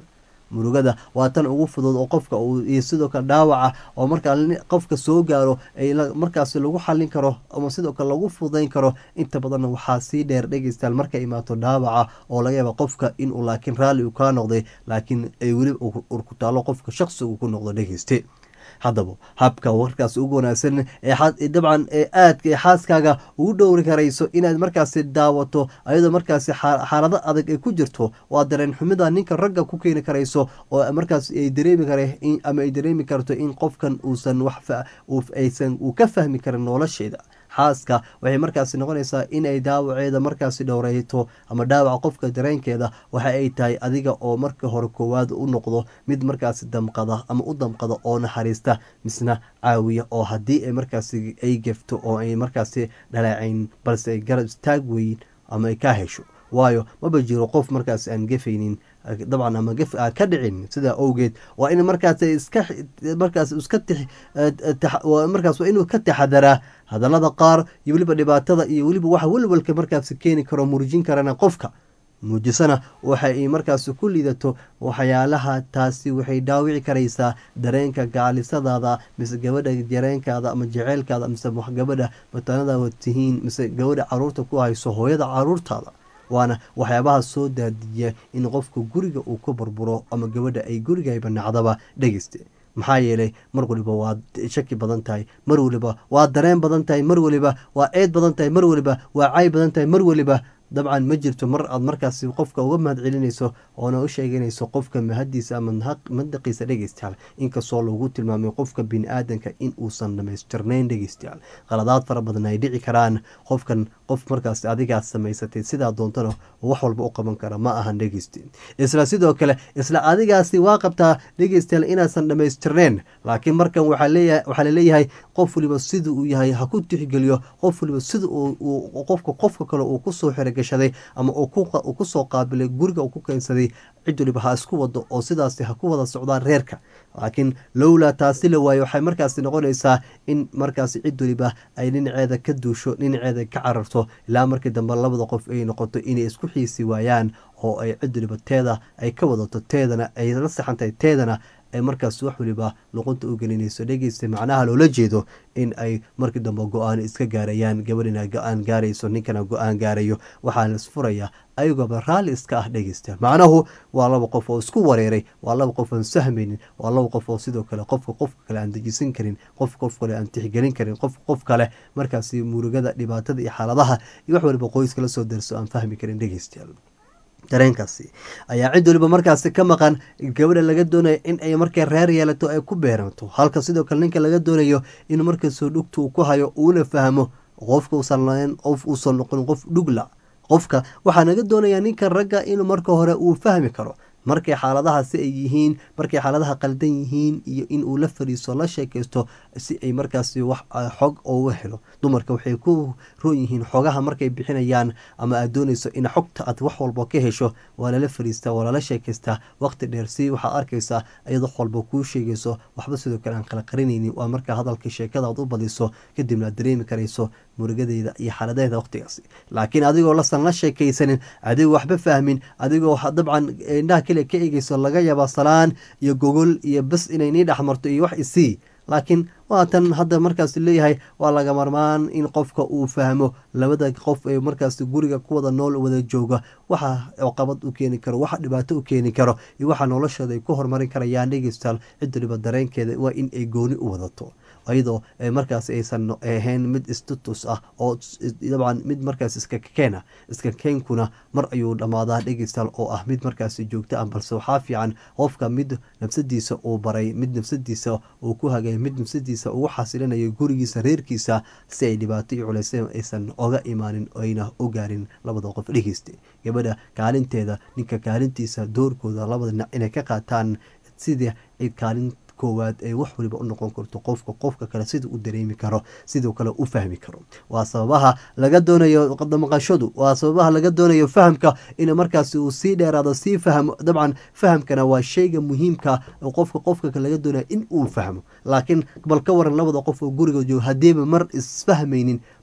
murugada waa tan ugu fudud oo qofka uu iyo sidoo kale dhaawaca oo markaa ni- qofka soo gaaro ay la- markaasi lagu xalin karo ama sidoo kale lagu fudayn karo inta badanna waxaa sii dheer dhegeystayaal markay imaato dhaawaca oo laga yaaba qofka inuu laakiin raalli uu kaa noqday laakiin ay weli ur- urkutaalo qofka shaqsi uu ku noqdo dhegeyste haddaba habka warkaas ugu wanaagsan ee xa- ee dabcan ee aadka ee xaaskaaga ugu dhowri karayso inaad markaasi daawato ayadoo markaasi xa- xaalado adag ay ku jirto waa dareen xumida ninka ragga ku keeni karayso oo markaas ay dareemi kare in- ama ay dareemi karto in qofkan uusan wax fa- uu- aysan uu ka fahmi karin nolosheeda xaaska waxay markaasi noqonaysaa inay dhaawaceeda markaasi dhowreyto ama dhaawaca qofka dareenkeeda waxa ay tahay adiga oo marka hore koowaad u noqdo mid markaasi damqada ama u damqada oo naxariista misna caawiya oo haddii ay markaasi ay gefto oo ay markaasi dhaleecayn balse ay garab istaag weyn ama ay ka hesho waayo maba jiro qof markaas aan gefaynin dabcan ama gef aan ka dhicin sidaa owgeed waa in markaas iska markaas iska tix tax- waa- markaas waa inuu ka taxadaraa hadallada qaar iyo weliba dhibaatada iyo weliba waxa welwelka markaas keeni karo murjin karana qofka muujisana waxa ay markaas ku liidato waxyaalaha taasi waxay dhaawici karaysaa dareenka gaalisadaada mise gabadha dareenkaada ama jeceylkaada mise wax gabadha matanadaada tihiin mise gabadha caruurta ku hayso hooyada caruurtaada waana waxyaabaha soo daadiya in qofka guriga uu ku burburo ama gabadha ay gurigayba nacdaba dhegeyste maxaa yeelay mar waliba waa shaki badan tahay mar waliba waa dareen badan tahay mar waliba waa eed badan tahay mar waliba waa cay badan tahay mar waliba dabcan ma jirto mar aad markaasi qofka uga mahad celinayso oona u sheeganayso qofka mahadiisa ama mahaq- madaqiisa dhegeystayaal inkastoo lagu tilmaamay qofka bini-aadanka in uusan dhamaystirnayn dhegeystayaal qaladaad fara badan ay dhici karaan qofkan qof markaas adigaad samaysatay sidaa doontana wax walba u qaban kara ma ahan dhegeyste isla sidoo kale isla adigaasi waa qabtaa dhegeystayaal inaasan dhamaystirnayn laakiin markan waxaa leeyahay waxaa laleeyahay qof waliba sida uu yahay ha ku tixgeliyo qof waliba sida uu uu- qofka qofka kale uu kusoo xerogashaday ama uu ku qa- uu kusoo qaabilay guriga uu ku keensaday cid waliba ha isku wado oo sidaasi ha ku wada socdaan reerka laakiin lowlaa taasi la waayo waxay markaasi noqonaysaa in markaasi cid waliba ay dhinaceeda ka duusho dhinaceeda ka cararto ilaa markii dambe labada qof ay noqoto inay isku xiisi waayaan oo ay cid waliba teeda ay ka wadato teedana ay la saxantahay teedana ay markaas wax waliba luqunta u gelinayso dhegeysta macnaha loola jeedo in ay markii dambe go-aan iska gaarayaan gabadhina go-aan gaarayso ninkana go-aan gaarayo waxaa la isfuraya ayagooba raalli iska ah dhegeysta macnahu waa laba qof oo isku wareeray waa laba qof aan sahmaynin waa laba qof oo sidoo kale qofka qofka kale aan dejisan karin qof qof kale aan tixgelin karin qof qof kale markaasi murugada dhibaatada iyo xaaladaha iyo wax waliba qoyska la soo darso aan fahmi karin dhegeystayaal dareenkaasi ayaa cid waliba markaasi ka maqan gabadha laga doonayo in ay markay reer yeelato ay ku beeranto halka sidoo kale ninka laga doonayo in markasoo dhugta uu ku hayo uuna fahmo qofka uusan lahayn qof uusan noqon qof dhugla qofka waxaa naga doonayaa ninka ragga inuu marka hore uu fahmi karo markay xaaladahaasi ay yihiin markay xaaladaha qaldan yihiin iyo in uu la fadhiisto la sheekaysto si ay markaasi wax ah, xog uga helo dumarka waxay ku roon yihiin xogaha markay bixinayaan ama aad doonayso in xogta aad wax walba ka hesho waa lala fadhiistaa waa lala sheekaystaa waqti dheer si waxaad arkaysaa iyad wax walba kuu sheegayso waxba sidoo kale aan kala qarinaynin waa markaa hadalka sheekada aad u badiso kadibna aad dareemi karayso murugadeeda iyo xaaladeeda waqtigaasi laakiin adigoo lasan la sheekaysanin adigoo waxba fahmin adigoo ha- dabcan indhaha keliya ka eegeyso laga yaaba salaan iyo gogol iyo bas inay nii dhexmarto iyo wax isii laakiin waatan hadda markaas leeyahay waa laga marmaan in qofka uu fahmo labada qof ee markaas guriga ku wada nool wada jooga waxa caqabad u keeni karo waxa dhibaato u keeni karo iyo waxa noloshooda ay ku horumarin karayaan dhegeystayaal cid waliba dareenkeeda waa in ay gooni u wadato iyadoo eh, markaas aysan ahayn mid status ah oo s- dabcan mid markaas iska keena iska keenkuna mar ayuu dhammaadaa dhegeystayaal oo ah mid markaas joogto ah balse waxaa fiican qofka mid nafsadiisa uu baray mid nafsadiisa uu ku hagay mid nafsadiisa ugu xasilinayo gurigiisa reerkiisa si ay dhibaato iyo culaysyo aysan oga imaanin ayna u gaarin labada qof dhegeysta gabadha kaalinteeda ninka kaalintiisa doorkooda labada dhinac inay ka qaataan sidii cid kaalin koowaad ay wax waliba u noqon karto qofka qofka kale sida u dareemi karo sidoo kale u fahmi karo waa sababaha laga doonayo qadamaqashadu waa sababaha laga doonayo fahamka in markaasi uu sii dheeraado sii fahmo dabcan fahamkana waa shayga muhiimka oo qofka qofka kale laga doonayo in uu fahmo laakiin bal ka waran labada qof oo guriga joogo haddiiba mar isfahmaynin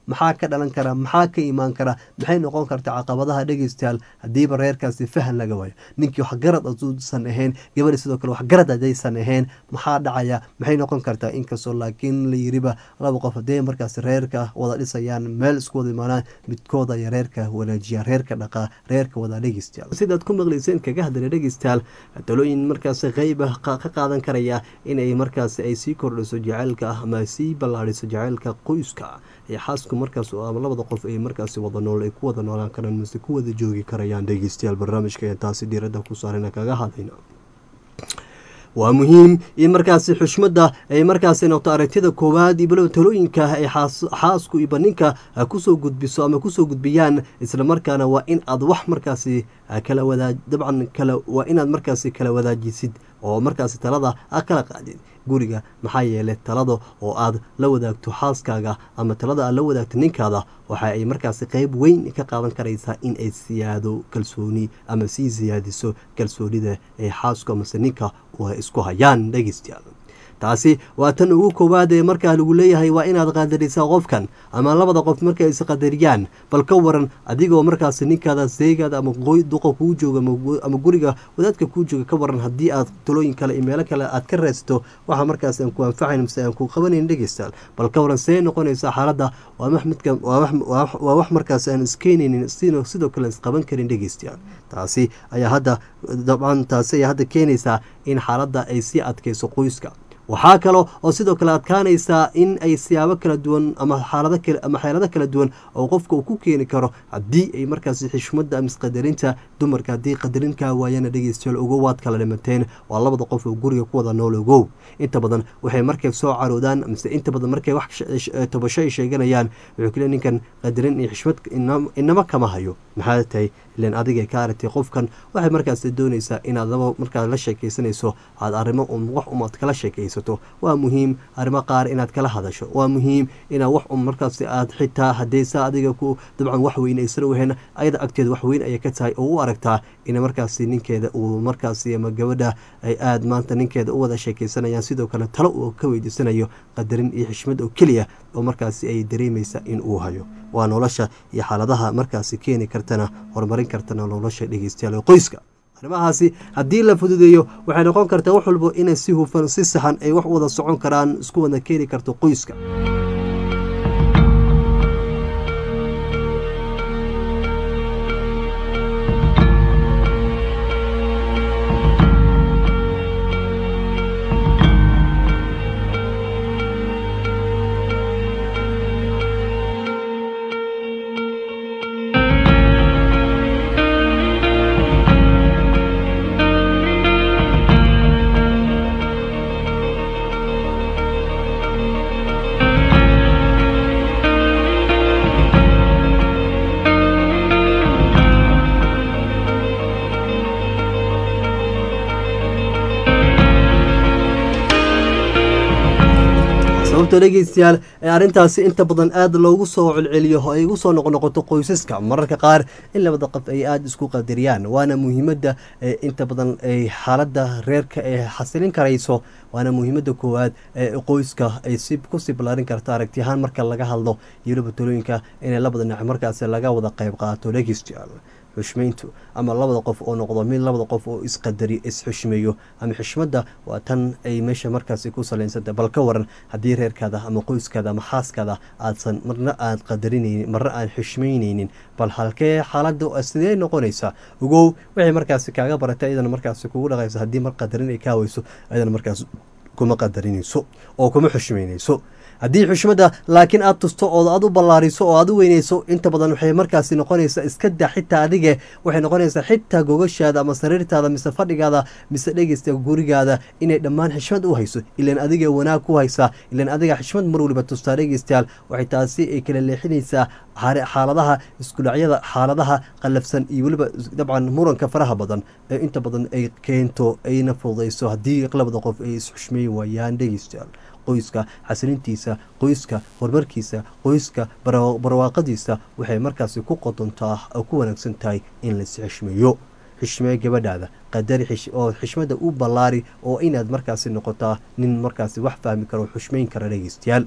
maxaa ka dhalan kara maxaa ka imaan kara maxay noqon karta caqabadaha dhegeystayaal hadiiba reerkaasi fahan laga waayo ninkii waxgarad aduusan ahayn gabadhi sidoo kale waxgarad hadaysan ahayn maxaa dhacaya maxay noqon kartaa inkastoo laakiin la yiriba laba qof hadee markaas reerka wada dhisayaan meel isku wada imaanaan midkooda ayaa reerka wanaajiya reerka dhaqaa reerka wada dhegeystayaal sidaad ku maqlayseen kaga hadlay dhegeystayaal talooyin markaas qeyba ka qaadan karaya inay markaas ay sii kordhiso jaceylka ama ay sii ballaadhiso jaceylka qoyska ee xaasku markaas ama labada qof ay markaas wada nool ay ku wada noolaan karaan mase ku wada joogi karayaan dhegeystayaal barnaamijka ee taasi diiradda ku saarana kaga hadlayna waa muhiim in markaasi xushmadda ay markaasi noqto aragtida koowaad iyo balow talooyinka ay xaasku iyo baninka kusoo gudbiso ama kusoo gudbiyaan islamarkaana waa in aad wax markaasi kala wadaa dabcan kala waa inaad markaasi kala wadaajisid oo markaasi talada a kala qaadid guriga maxaa yeelay talada oo aad la wadaagto xaaskaaga ama talada aad la wadaagto ninkaada waxa ay markaasi qeyb weyn ka qaadan karaysaa in ay siyaado kalsooni ama sii siyaadiso kalsoonida ee xaasku amase ninka isku hayaan dhegeystayaal taasi waa tan ugu koowaad ee markaa lagu leeyahay waa inaad qadarisaa qofkan ama labada qof markay isqadariyaan bal ka waran adigoo markaas ninkaada seegaada ama duqa kuu jooga ama guriga wadaadka kuu jooga ka waran haddii aad talooyin kale iyo meelo kale aad ka reesto waxa markaas aan ku anfacayn mase aan ku qabanayn dhegeystayaal bal ka waran see noqonaysa xaaladda waa wax markaas aan iskeenaynin sidoo kale isqaban karin dhegeystayaal taasi ayaa hadda dabcan taasi ayaa hadda keenaysaa in xaaladda ay sii adkayso qoyska waxaa kalo oo sidoo kale adkaanaysaa in ay siyaabo kala duwan ama xaalado kale ama xeelado kala duwan oo qofka uu ku keeni karo haddii ay markaasi xishmadda ama isqadarinta dumarka haddii qadarinkaa waayana dhegeystayaal ogow waad kala dhimateen waa labada qof oo guriga ku wada nool ogow inta badan waxay markay soo caroodaan mise inta badan markay wax tobasho ay sheeganayaan wuxuu kule ninkan qadarin iyo xishmad inama kama hayo maxaa tahay ilan adigay ka aragtay qofkan waxay markaas doonaysaa inaad laba markaad la sheekaysanayso aad arrimo un wax umaad kala sheekaysato waa muhiim arrimo qaar inaad kala hadasho waa muhiim inaad wax un markaas aad xitaa haddaysa adiga ku dabcan wax weyn aysan wahayn ayada agteeda wax weyn ayay ka tahay oo u aragtaa in markaasi ninkeeda uu markaasi ama gabadha ay aada maanta ninkeeda u wada sheekaysanayaan sidoo kale talo uu ka weydiisanayo qadarin iyo xishmad oo keliya oo markaasi ay dareemaysa in uu hayo waa nolosha iyo xaaladaha markaasi keeni kartana horumarin kartana nolosha dhegeystayaal qoyska arrimahaasi haddii la fududeeyo waxay noqon kartaa wax walbo inay si hufan si saxan ay wax wada socon karaan isku wada keeni karto qoyska sababta dhegeystayaal ee arrintaasi inta badan aada loogu soo celceliyo oo ay ugu soo noqnoqoto qoysaska mararka qaar in labada qof ay aada isku qadariyaan waana muhiimadda inta badan ay xaaladda reerka ee xasilin karayso waana muhiimadda koowaad ee qoyska ay si kusii ballaarin karto aragtiyahaan marka laga hadlo iyo labatolooyinka inay labada dhinac markaasi laga wada qayb qaato dhegeystayaal xushmayntu ama labada qof oo noqdo mid labada qof oo isqadari isxushmeeyo ama xishmadda waa tan ay meesha markaasi ku salaysanta bal ka waran haddii reerkaada ama qoyskaada ama xaaskaada aadsan marna aad qadarinaynin marna aad xushmaynaynin bal halkee xaaladda sidee noqonaysaa ogow waxay markaasi kaaga baratay ayadana markaasi kugu dhaqayso haddii mar qadarin ay kaa weyso ayadana markaas kuma qadarinayso oo kuma xushmaynayso haddii xushmadda laakiin aad tusto ood aad u ballaariso oo aad u weynayso inta badan waxay markaasi noqonaysaa iska daa xitaa adige waxay noqonaysaa xitaa gogashaada ama sariirtaada mise fadhigaada mise dhegeysta gurigaada inay dhammaan xishmad u hayso ilaan adiga wanaag ku haysaa ilaan adiga xishmad mar waliba tustaa dhegeystayaal waxay taasi ay kala leexinaysaa xaaladaha iskudhacyada xaaladaha qallafsan iyo weliba dabcan muranka faraha badan ee inta badan ay keento ayna fududayso haddii labada qof ay isxushmeyn waayaan dhegeystayaal qoyska xasilintiisa qoyska horumarkiisa qoyska barwaaqadiisa waxay markaasi ku qodontaa oo ku wanaagsan tahay in lais xishmeeyo xishmee gabadhaada qadari oo xishmada u ballaari oo inaad markaasi noqotaa nin markaasi wax fahmi karo xushmeyn kara dhegeystayaal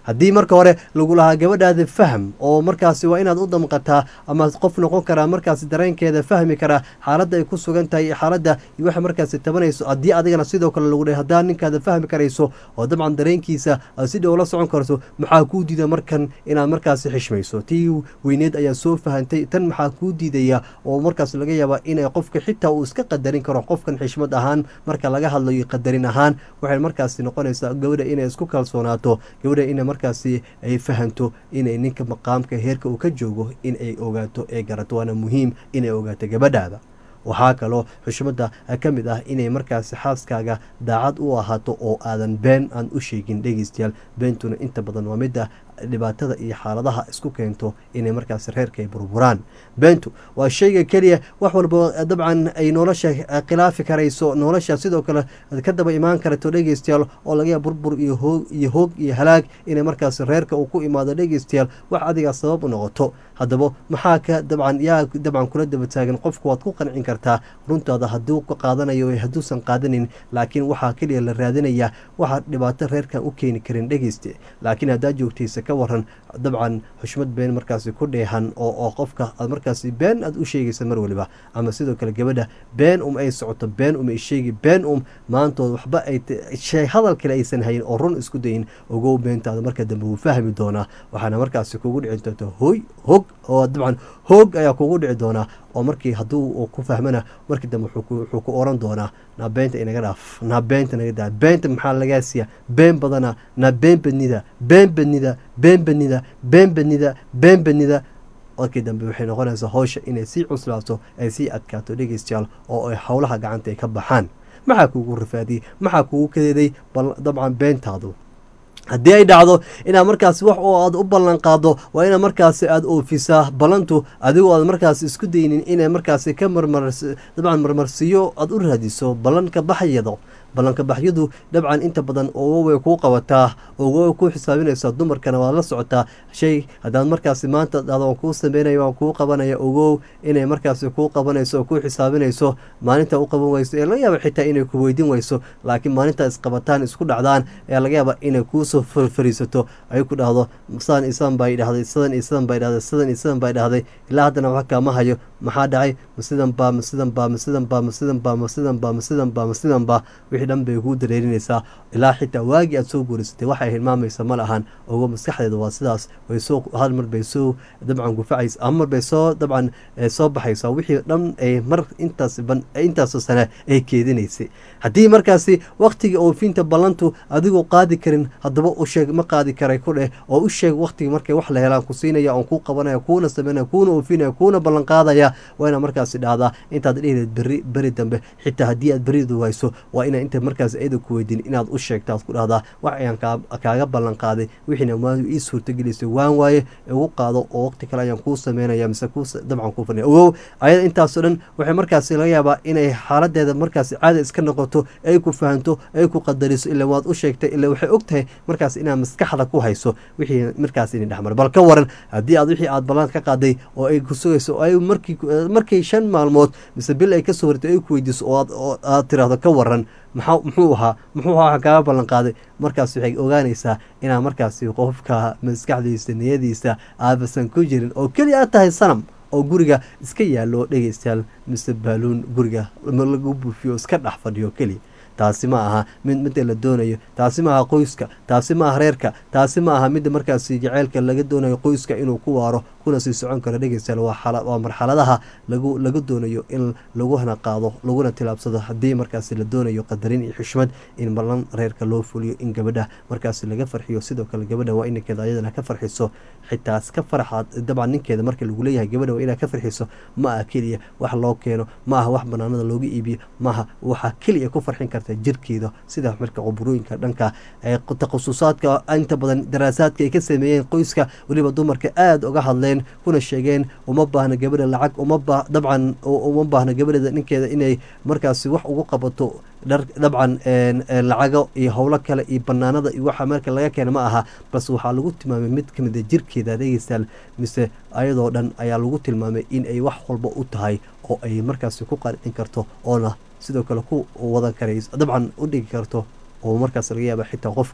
haddii marka hore lagu lahaa gabadhaada faham oo markaasi waa inaad u damqataa ama qof noqon karaa markaasi dareenkeeda fahmi karaa xaaladda ay ku sugan tahay iyo xaaladda iyo waxa markaasi tabanayso haddii adigana sidoo kale lagu dhahay haddaa ninkaada fahmi karayso oo dabcan dareenkiisa aad si dhow la socon karto maxaa kuu diida markan inaad markaasi xishmayso tii weyneed ayaa soo fahantay tan maxaa kuu diidaya oo markaas laga yaabaa inay qofka xitaa uu iska qadarin karo qofkan xishmad ahaan marka laga hadlayo qadarin ahaan waxay markaasi noqonaysaa gabadha inay isku kalsoonaato gabadha ina markaasi ay fahanto inay ninka maqaamka heerka uu ka joogo in ay ogaato ee garato waana muhiim inay ogaato gabadhaada waxaa kaloo xushmadda ka mid ah inay markaasi xaaskaaga daacad u ahaato oo aadan been aan u sheegin dhegeystayaal beentuna inta badan waa midda dhibaatada iyo xaaladaha isku keento inay markaasi reerka ay burburaan beentu waa shayga keliya wax walba dabcan ay nolosha khilaafi karayso nolosha sidoo kale ka daba imaan karto dhegeystayaal oo laga yaaba burbur iyo hoog iyo hoog iyo halaag inay markaasi reerka uu ku imaado dhegeystayaal wax adigaa sabab u noqoto haddaba maxaa ka dabcan yaa dabcan kula daba taagan qofku waad ku qancin kartaa runtaada hadduu ka qaadanayo hadduusan qaadanin laakiin waxaa keliya la raadinayaa waxaa dhibaato reerkan u keeni karin dhegeyste laakiin haddaa joogtaysa ka waran dabcan xushmad been markaasi ku dheehan oo oo qofka aad markaasi been aad u sheegaysa mar waliba ama sidoo kale gabadha been um ay socoto been um ay sheegi been um maantood waxba ay shay hadal kale aysan hayin oo run isku dayin ogow beentaada marka dambe wuu fahmi doonaa waxaana markaasi kugu dhici doonta hoy hog oo dabcan hoog ayaa kugu dhici doonaa oo markii hadduu ku fahmana markii dambe wuxuu ku oran doonaa naa beenta inaga dhaaf naa beenta naga daa beenta maxaa lagaa siiya been badana naa been badnida been badnida been badnida been badnida been badnida markii dambe waxay noqonaysaa howsha inay sii cuslaato ay sii adkaato dhegeystayaal oo ay howlaha gacanta ay ka baxaan maxaa kuugu rafaadiyey maxaa kuugu kadeeday dabcan beentaadu haddii ay dhacdo inaad markaasi wax oo aad u ballan qaado waa inaad markaasi aada oofisaa ballantu adigoo aad markaasi isku daynin inay markaasi ka marmar dabcan marmarsiyo aada u raadiso ballanka baxyado ballanka baxyadu dabcan inta badan ogo way kuu qabataa ogo way kuu xisaabinaysaa dumarkana waad la socotaa shay haddaad markaasi maanta dhahdo waan kuu sameynaya waan kuu qabanaya ogow inay markaasi kuu qabanayso oo kuu xisaabinayso maalinta u qaban weyso ee laga yaaba xitaa inay ku weydiin weyso laakiin maalinta isqabataan isku dhacdaan ayaa laga yaaba inay kuusoo farfariisato ay ku dhahdo sidaan isaan baa dhahday sidan iyo sidan baa dhahday sidan iyo sidan baa dhahday ilaa haddana wax kaama hayo maxaa dhacay ma sidan baa ma sidan baa ma sidan baa ma sidan baa ma sidan baa ma sidan baa ma sidan baa wixii dhan bay kuu dareerinaysaa ilaa xitaa waagii aad soo guurisatay waxay hilmaamaysa ma lahan ogo maskaxdeeda waa sidaas way soo hal mar bay soo dabcan gufacaysa ama mar bay soo dabcan soo baxaysaa wixii dhan ay mar intaas intaasoo sane ay keedinaysay haddii markaasi waktiga oofinta ballantu adigoo qaadi karin haddaba u sheeg ma qaadi karay ku dheh oo u sheeg waktiga markay wax la helaan ku siinaya oon kuu qabanaya kuuna sameynaya kuuna oofinaya kuuna ballan qaadaya waa inaad markaasi dhahdaa intaad dhihileed beri beri dambe xitaa haddii aad beridu wayso waa inaa inta markaas ayada ku weydiin inaad u sheegto aad ku dhahdaa wax ayaan kaaga ballan qaaday wixiina maadu ii suurtagelisay waan waaye igu qaado oo waqti kale ayaan kuu sameynaya mise kuu dabcan kuu fadhiya ogow ayada intaasoo dhan waxay markaasi laga yaabaa inay xaaladeeda markaasi caada iska noqoto ay ku fahanto ay ku qadariso ila waad u sheegtay ila waxay og tahay markaas inaad maskaxda ku hayso wixii markaas ini dhexmar bal ka waran haddii aad wixii aad ballan ka qaaday oo ay ku sugayso oo ay markii markay shan maalmood mise bil ay ka soo hortay ay ku weydiiso oo aad tiraahdo ka waran maxaa muxuu ahaa muxuu ahaa kaaga ballan qaaday markaas waxay ogaanaysaa inaad markaasi qofka maskaxdiisa niyadiisa aabasan ku jirin oo keliya aad tahay sanam oo guriga iska yaallo dhegeystayaal mise baaluun guriga lagu buufiyo iska dhex fadhiyo keliya taasi ma aha mid midda la doonayo taasi ma aha qoyska taasi ma aha reerka taasi ma aha midda markaasi jaceylka laga doonayo qoyska inuu ku waaro kuna sii socon karo dhegeystayaal waa marxaladaha lagu laga doonayo in laguna qaado laguna tilaabsado haddii markaasi la doonayo qadarin iyo xushmad in ballan reerka loo fuliyo in gabadha markaasi laga farxiyo sidoo kale gabadha waa inankeeda ayadana ka farxiso xitaa ka farxaad dabcan ninkeeda marka lagu leeyahay gabadha waa inaad ka farxiso ma aha keliya wax loo keeno ma aha wax banaanada looga iibiyo maaha waxaa keliya ku farxin karta jirkeeda sida marka quburooyinka dhanka takhususaadka inta badan daraasaadka ay ka sameeyeen qoyska weliba dumarka aada uga hadleen kuna sheegeen uma baahna gabadha lacag uma ba dabcan uma baahna gabadheeda ninkeeda inay markaasi wax ugu qabato dhar dabcan lacago iyo howlo kale iyo banaanada iyo waxa marka laga keena ma aha balse waxaa lagu tilmaamay mid kamid a jirkeeda dhegeystayaal mise ayadoo dhan ayaa lagu tilmaamay in ay wax walba u tahay oo ay markaasi ku qancin karto oona sidoo kale ku wadan karayso dabcan u dhigi karto oo markaas laga yaaba xitaa qofka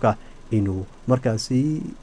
inuu markaasi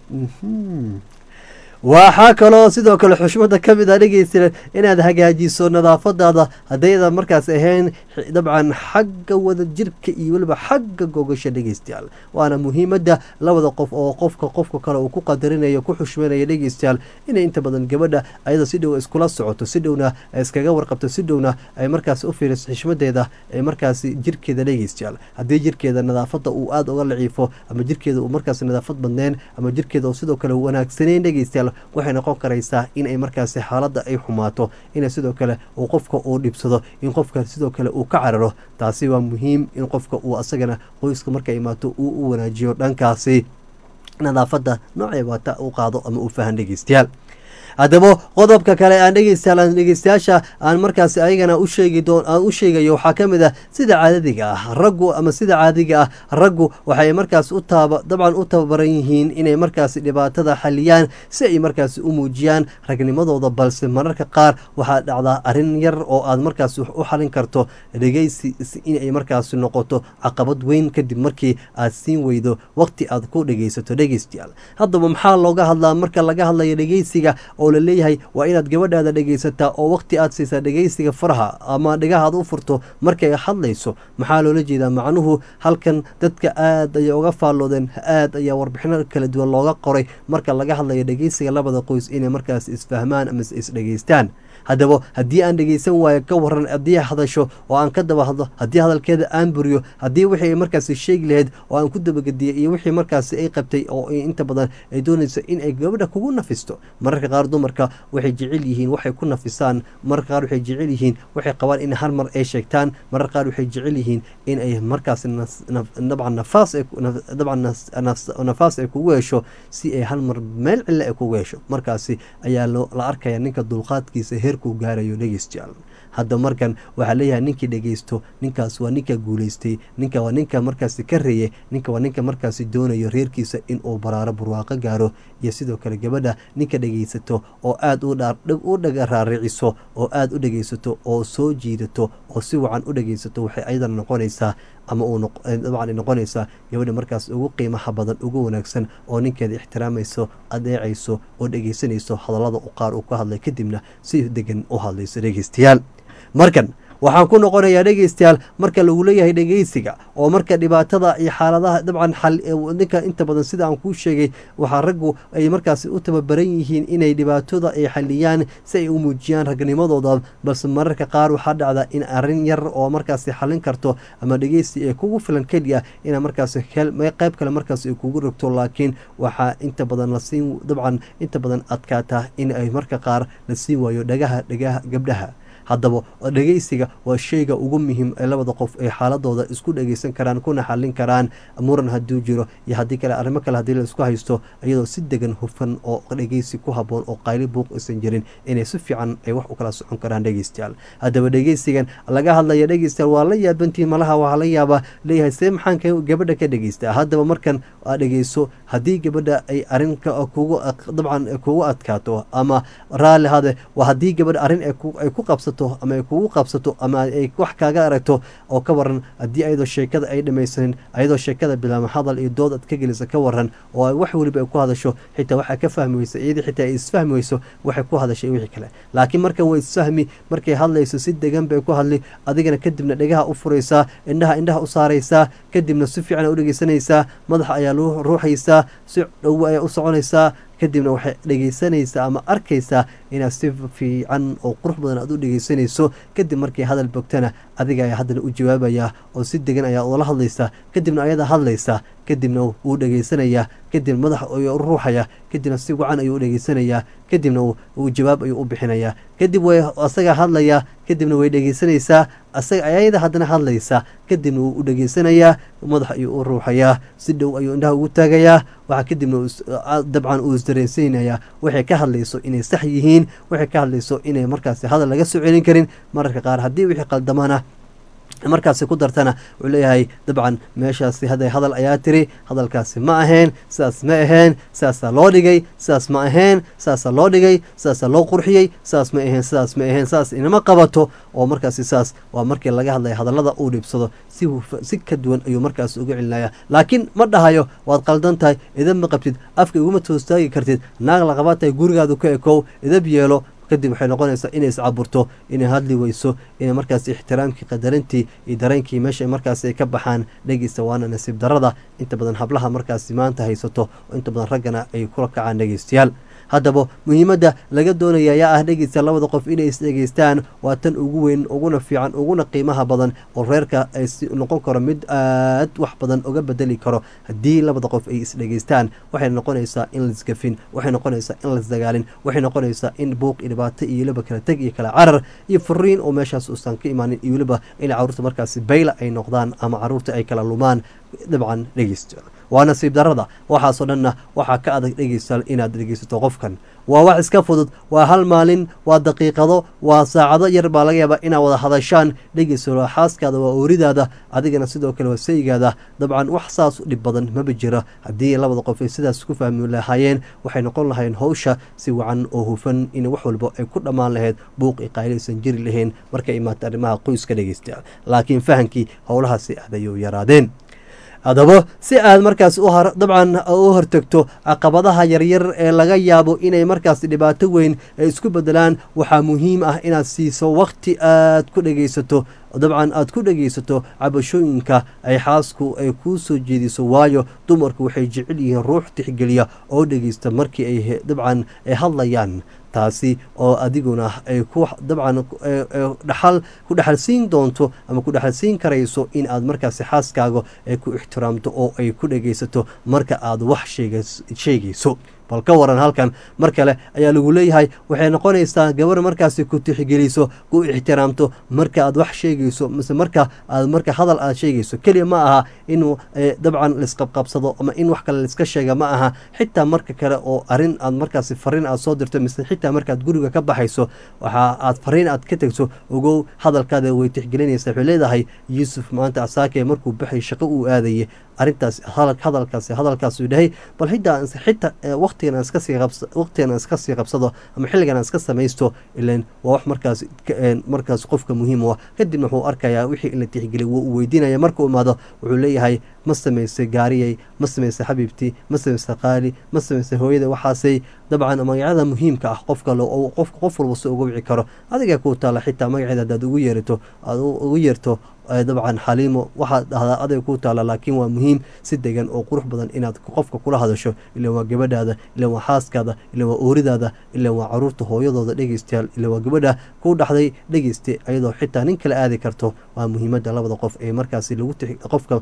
waxaa kaloo sidoo kale xushmada ka mid a dhegeysta inaad hagaajiso nadaafadaada haddaydan markaas ahayn dabcan xagga wada jirka iyo weliba xagga gogasha dhegeystayaal waana muhiimada labada qof oo qofka qofka kale uu ku qadarinayo ku xushmanaya dhegeystayaal inay inta badan gabadha ayada si dhow iskula socoto si dhowna iskaga warqabto si dhowna ay markaas u fiiriso xushmadeeda ee markaasi jirkeeda dhegeystayaal haddii jirkeeda nadaafada uu aada uga laciifo ama jirkeeda uu markaas nadaafad badneen ama jirkeeda uu sidoo kale wanaagsaneyn dhegeystayaal waxay noqon karaysaa in ay markaasi xaaladda ay xumaato ina sidoo kale uu qofka uu dhibsado in qofka sidoo kale uu ka cararo taasi waa muhiim in qofka uu asagana qoyska markay imaato uu u wanaajiyo dhankaasi nadaafadda noocay waata u qaado ama uu fahan dhegeystayaal haddaba qodobka kale aan dhegeystayaal dhegeystayaasha aan markaasi ayagana u sheegi doon aan u sheegayo waxaa ka mid ah sida caadadiga ah raggu ama sida caadiga ah raggu waxay markaas u taaba dabcan u tababaran yihiin inay markaasi dhibaatada xaliyaan si ay markaasi u muujiyaan ragnimadooda balse mararka qaar waxaa dhacdaa arrin yar oo aad markaasi u xalin karto dhegeysi inay markaasi noqoto caqabad weyn kadib markii aad siin weydo waqti aad ku dhegeysato dhegeystayaal haddaba maxaa looga hadlaa marka laga hadlayo dhegeysiga oo la leeyahay waa inaad gabadhaada dhegeysataa oo waqti aad siisaa dhegeysiga faraha ama dhigahaad u furto markay hadlayso maxaa loola jeedaa macnuhu halkan dadka aad ayay uga faalloodeen aad ayaa warbixino kala duwan looga qoray marka laga hadlayo dhegeysiga labada qoys inay markaas isfahmaan ama isdhegeystaan haddaba haddii aan dhegeysan waayo ka waran haddii hadasho oo aan ka daba hadlo haddii hadalkeeda aan buriyo haddii wixii ay markaasi sheegi lahayd oo aan ku dabagediyey iyo wixii markaasi ay qabtay oo inta badan ay doonayso in ay gabadha kugu nafisto mararka qaar dumarka waxay jecel yihiin waxay ku nafisaan mararka qaar waxay jecel yihiin waxay qabaan in hal mar ay sheegtaan mararka qaar waxay jecel yihiin in ay markaasi dabcan nafaas dabcan nafaas ay kugu hesho si ay hal mar meel cille ay kugu hesho markaasi ayaa la arkaya ninka dulqaadkiisa heerkuu gaarayo dhegeystayaal hadda markan waxaa leeyahay ninkii dhegeysto ninkaas waa ninka guuleystay ninka waa ninka markaasi ka reeye ninka waa ninka markaasi doonayo reerkiisa inuu baraaro burwaaqo gaaro iyo sidoo kale gabadha ninka dhegeysato oo aada u dhagaraariciso oo aada u dhegeysato oo soo jiidato oo si wacan u dhegeysato waxay ayadana noqonaysaa ama uu dabcan noqonaysaa gabadha markaas ugu qiimaha badan ugu wanaagsan oo ninkeeda ixtiraamayso adeecayso oo dhegeysanayso hadallada qaar uu ka hadlay kadibna si degan u hadlayso dhegeystayaal markan waxaan ku noqonayaa dhegeystayaal marka lagu leeyahay dhegeysiga oo marka dhibaatada iyo xaaladaha dabcan ninka inta badan sida aan kuu sheegay waxaa raggu ay markaasi u tababaran yihiin inay dhibaatada ay xaliyaan si ay u muujiyaan ragnimadooda balse mararka qaar waxaa dhacda in arrin yar oo markaasi xalin karto ama dhegeysi ee kugu filan keliya ina markaasi qayb kale markaas ay kugu rogto laakiin waxaa inta badan lasiin dabcan inta badan adkaataa in ay marka qaar la siin waayo dhagaha dhagaha gabdhaha haddaba dhegeysiga waa sheyga ugu muhiim ee labada qof ay xaaladooda isku dhegeysan karaan kuna xalin karaan muran hadduu jiro iyo haddii kale arrimo kale haddii la isku haysto iyadoo si degan hufan oo dhegeysi ku haboon oo qayli buuq aysan jirin inay si fiican ay wax u kala socon karaan dhegeystayaal haddaba dhegeysigan laga hadlaya dhegeystayaal waa la yaabantiin malaha waxaa la yaabaa leeyahay see maxaan gabadha ka dhegeystaa haddaba markan aa dhegeyso haddii gabadha ay arrinka kugu dabcan kugu adkaato ama raalli hade waa haddii gabadha arrin ay ku qabsato ama ay kugu qabsato ama ay wax kaaga aragto oo ka waran haddii ayadoo sheekada ay dhamaysanin ayadoo sheekada bilaama hadal iyo dood aad ka gelisa ka waran oo wax weliba ay ku hadasho xitaa waxaa ka fahmi weysa iyadii xitaa ay isfahmi weyso waxay ku hadashay wixii kale laakiin markan way isfahmi markay hadlayso si degan bay ku hadli adigana kadibna dhegaha u furaysaa indhaha indhaha u saaraysaa kadibna si fiican u dhegeysanaysaa madaxa ayaa lu ruuxaysaa si dhowo ayaa u soconaysaa kadibna waxay dhegeysanaysaa ama arkaysaa inaad si fiican oo qurux badan aad u dhegeysanayso kadib markii hadal bogtana adiga ayaa haddana u jawaabayaa oo si degan ayaa ula hadlaysaa kadibna ayada hadlaysaa kadibna wuu dhegeysanayaa kadib madaxa ayuu u ruuxaya kadibna si wacan ayuu u dhegeysanayaa kadibna uu jawaab ayuu u bixinayaa kadib way asaga hadlayaa kadibna way dhegeysanaysaa asaga ayada haddana hadlaysaa kadibna wuu u dhegeysanayaa madax ayuu u ruuxayaa si dhow ayuu indhaha ugu taagayaa waxaa kadibna dabcan uu isdareensaynayaa waxay ka hadlayso inay sax yihiin waxay ka hadlayso inay markaasi hadal laga soo celin karin mararka qaar haddii wixii qaldamana markaasi ku dartana wuxuu leeyahay dabcan meeshaasi hadday hadal ayaa tiri hadalkaasi ma ahayn sidaas ma ahayn sidaasaa loo dhigay sidaas ma ahayn sidaasaa loo dhigay sidaasaa loo qurxiyey sidaas ma ahayn sidaas ma ahayn sidaas inama qabato oo markaasi saas waa markii laga hadlaya hadallada uu dhibsado si si ka duwan ayuu markaasi uga celinaya laakiin ma dhahayo waad qaldan tahay idab ma qabtid afka iguma toostaagi kartid naag laqaba tahay gurigaadu ka ekow idab yeelo kadib waxay noqonaysaa inay iscaburto inay hadli weyso inay markaas ixtiraamkii qadarintii iyo dareenkii meesha markaas ay ka baxaan dhegeysta waana nasiib darada inta badan hablaha markaasi maanta haysato oo inta badan raggana ay kula kacaan dhegeystayaal haddaba muhiimadda laga doonaya ayaa ah dhegeysta labada qof inay isdhegeystaan waa tan ugu weyn uguna fiican uguna qiimaha badan oo reerka ay noqon karo mid aad wax badan uga bedeli karo haddii labada qof ay isdhegeystaan waxay noqonaysaa in laisgafin waxay noqonaysaa in laisdagaalin waxay noqonaysaa in buuq iyo dhibaato iyo weliba kala teg iyo kala carar iyo furiin oo meeshaas uusan ka imaanin iyo weliba in caruurta markaasi bayla ay noqdaan ama caruurta ay kala lumaan dabcan dhegeysta waa nasiib darada waxaasoo dhanna waxaa ka adag dhegeystaal inaad dhegeysato qofkan waa wax iska fudud waa hal maalin waa daqiiqado waa saacado yar baa laga yaabaa inaad wada hadashaan dhegeysto waa xaaskaada waa ooridaada adigana sidoo kale waa saygaada dabcan wax saas u dhib badan maba jiro haddii labada qof ay sidaas ku fahmi lahaayeen waxay noqon lahayeen howsha si wacan oo hufan in wax walba ay ku dhammaan lahayd buuq i qaylaysan jiri lahayn markay imaata arrimaha qoyska dhegeysta laakiin fahankii howlahaasi aad ayuu yaraadeen haddaba si aad markaas dabcan u hortegto caqabadaha yaryar ee laga yaabo inay markaas dhibaato weyn ay isku bedelaan waxaa muhiim ah inaad siiso wakhti aad ku dhegeysato dabcan aad ku dhegeysato cabashooyinka ay xaasku ay kuu soo jeediso waayo dumarku waxay jecel yihiin ruux tixgeliya oo dhegeysta markii ay dabcan ay hadlayaan taasi oo adiguna ay ku dabcan dhaxal ku dhexalsiin doonto ama ku dhexalsiin karayso in aad markaasi xaaskaaga ay ku ixtiraamto oo ay ku dhegeysato marka aad wax sheegayso bal ka waran halkan mar kale ayaa lagu leeyahay waxay noqonaysaa gabar markaasi ku tixgeliso ku ixtiraamto marka aad wax sheegayso mise marka aad marka hadal aad sheegayso keliya ma aha inuu dabcan laisqabqabsado ama in wax kale laiska sheega ma aha xitaa marka kale oo arin aad markaasi fariin aad soo dirto mise xitaa markaad guriga ka baxayso waxa aad fariin aad ka tegso ogow hadalkaada way tixgelinaysa waxay leedahay yuusuf maanta asaake markuu baxay shaqo uu aadayay arintaas hadalkaasi hadalkaasuu dhahay bal xitaa xitaa waqtigan aan iska sii qabs waqtigan aan iska sii qabsado ama xilligan aan iska samaysto ilan waa wax markaas markaas qofka muhiim u ah kadibna wuxuu arkayaa wixii in la tixgeliy wuu u weydiinaya markuu imaado wuxuu leeyahay ma samaysay gaariyay ma samaysay xabiibtii ma samaysay qaali ma samaysay hooyada waxaasay dabcan magacyada muhiimka ah qofka qofka qof walba si uga wici karo adigaa kuu taala xitaa magaceeda hadaad ugu yeerato aad ugu yeerto dabcan xaliimo waxaad dhahdaa aday kuu taala laakiin waa muhiim si degan oo qurux badan inaad qofka kula hadasho ilan waa gabadhaada ilan waa xaaskaada ilan waa ooridaada ilan waa caruurta hooyadooda dhegeystayaal ilan waa gabadha kuu dhaxday dhegeyste ayadoo xitaa nin kala aadi karto waa muhiimadda labada qof ee markaasi lagu qofka